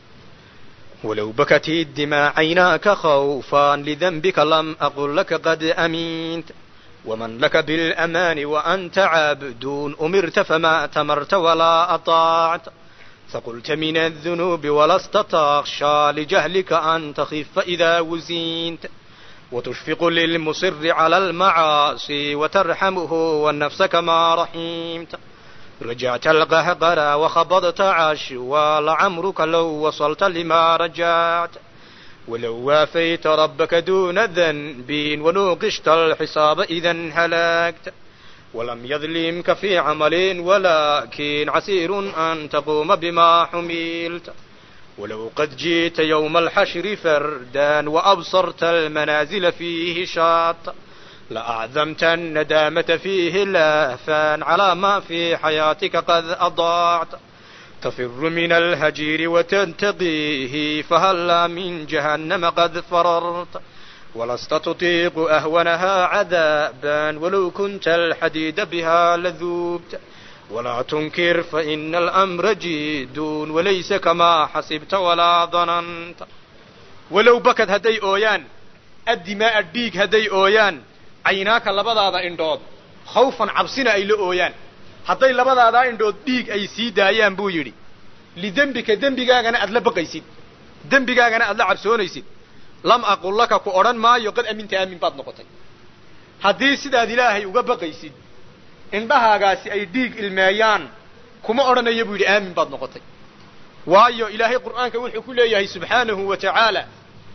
ولو بكت الدماء عيناك خوفا لذنبك لم أقل لك قد أمنت ومن لك بالأمان وأنت عبد أمرت فما أتمرت ولا أطاعت فقلت من الذنوب ولست تخشى لجهلك أن تخف إذا وزنت وتشفق للمصر على المعاصي وترحمه والنفس كما رحمت رجعت القهقرى وخبضت عشوى لعمرك لو وصلت لما رجعت ولو وافيت ربك دون ذنب ونوقشت الحساب إذا هلكت ولم يظلمك في عمل ولكن عسير أن تقوم بما حملت ولو قد جيت يوم الحشر فردا وأبصرت المنازل فيه شاط لأعظمت الندامة فيه لهفا على ما في حياتك قد أضاعت تفر من الهجير وتنتقيه فهلا من جهنم قد فررت ولست تطيق أهونها عذابا ولو كنت الحديد بها لذوبت ولا تنكر فإن الأمر جيد وليس كما حسبت ولا ظننت ولو بكت هدي أويان الدماء الديك هدي أويان عيناك لبضاضا اندود خوفا عبسنا إلى أويان hadday labadaadaa indhood dhiig ay sii daayaan buu yidhi lidembika dembigaagana aad la baqaysid dembigaagana aad la cabsoonaysid lam aqul laka ku odhan maayo qad aminta aamin baad noqotay haddii sidaad ilaahay uga baqaysid indhahaagaasi ay dhiig ilmeeyaan kuma odhanayo buu yidhi aamin baad noqotay waayo ilaahay qur'aanka wuxuu ku leeyahay subxaanahu wa tacaala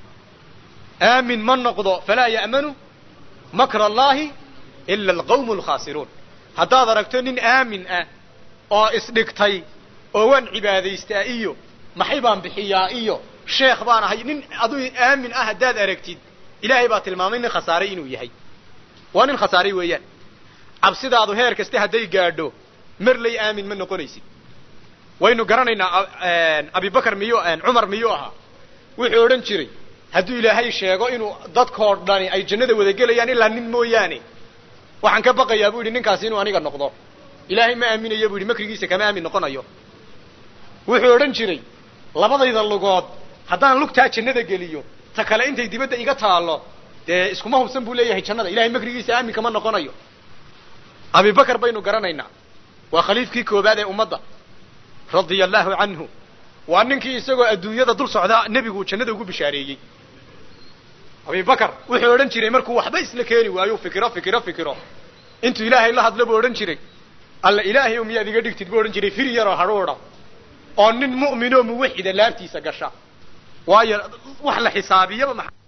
aamin ma noqdo falaa ya'manu makra allaahi ila alqawmu alkhaasiruun haddaad aragto nin aamin ah oo isdhigtay oo waan cibaadaystaa iyo maxay baan bixiyaa iyo sheekh baan ahay nin aduu aamin ah haddaad aragtid ilaahay baa tilmaamay nin khasaaray inuu yahay waa nin khasaaray weeyaan cabsidaadu heer kaste hadday gaadho marley aamin ma noqonaysid waynu garanaynaa abibakar miyuu cumar miyuu ahaa wuxuu odhan jiray hadduu ilaahay sheego inuu dadkoo dhani ay jannada wada gelayaan ilaa nin mooyaane waxaan ka baqayaa bu yidhi ninkaasi inuu aniga noqdo ilaahay ma aaminayo bu yidhi makrigiisa kama aamin noqonayo wuxuu odhan jiray labadayda lugood haddaan lugtaa jannada geliyo ta kale intay dibadda iga taallo dee iskuma hubsan buu leeyahay jannada ilahay makrigiisa aamin kama noqonayo abibakar baynu garanaynaa waa khaliifkii koobaad ee ummadda radia allaahu canhu waa ninkii isagoo adduunyada dul socdaa nebigu jannada ugu bishaareeyey abibakar wuxuu odhan jiray markuu waxba isla keeni waayo fikiro fikiro fikiro intuu ilaahay la hadlo buu odhan jiray alla ilaahay miyaad iga dhigtid buu odhan jiray fir yaroo hadhuudha oo nin mu'minoo muwaxida laabtiisa gasha waayo wax la xisaabiyaba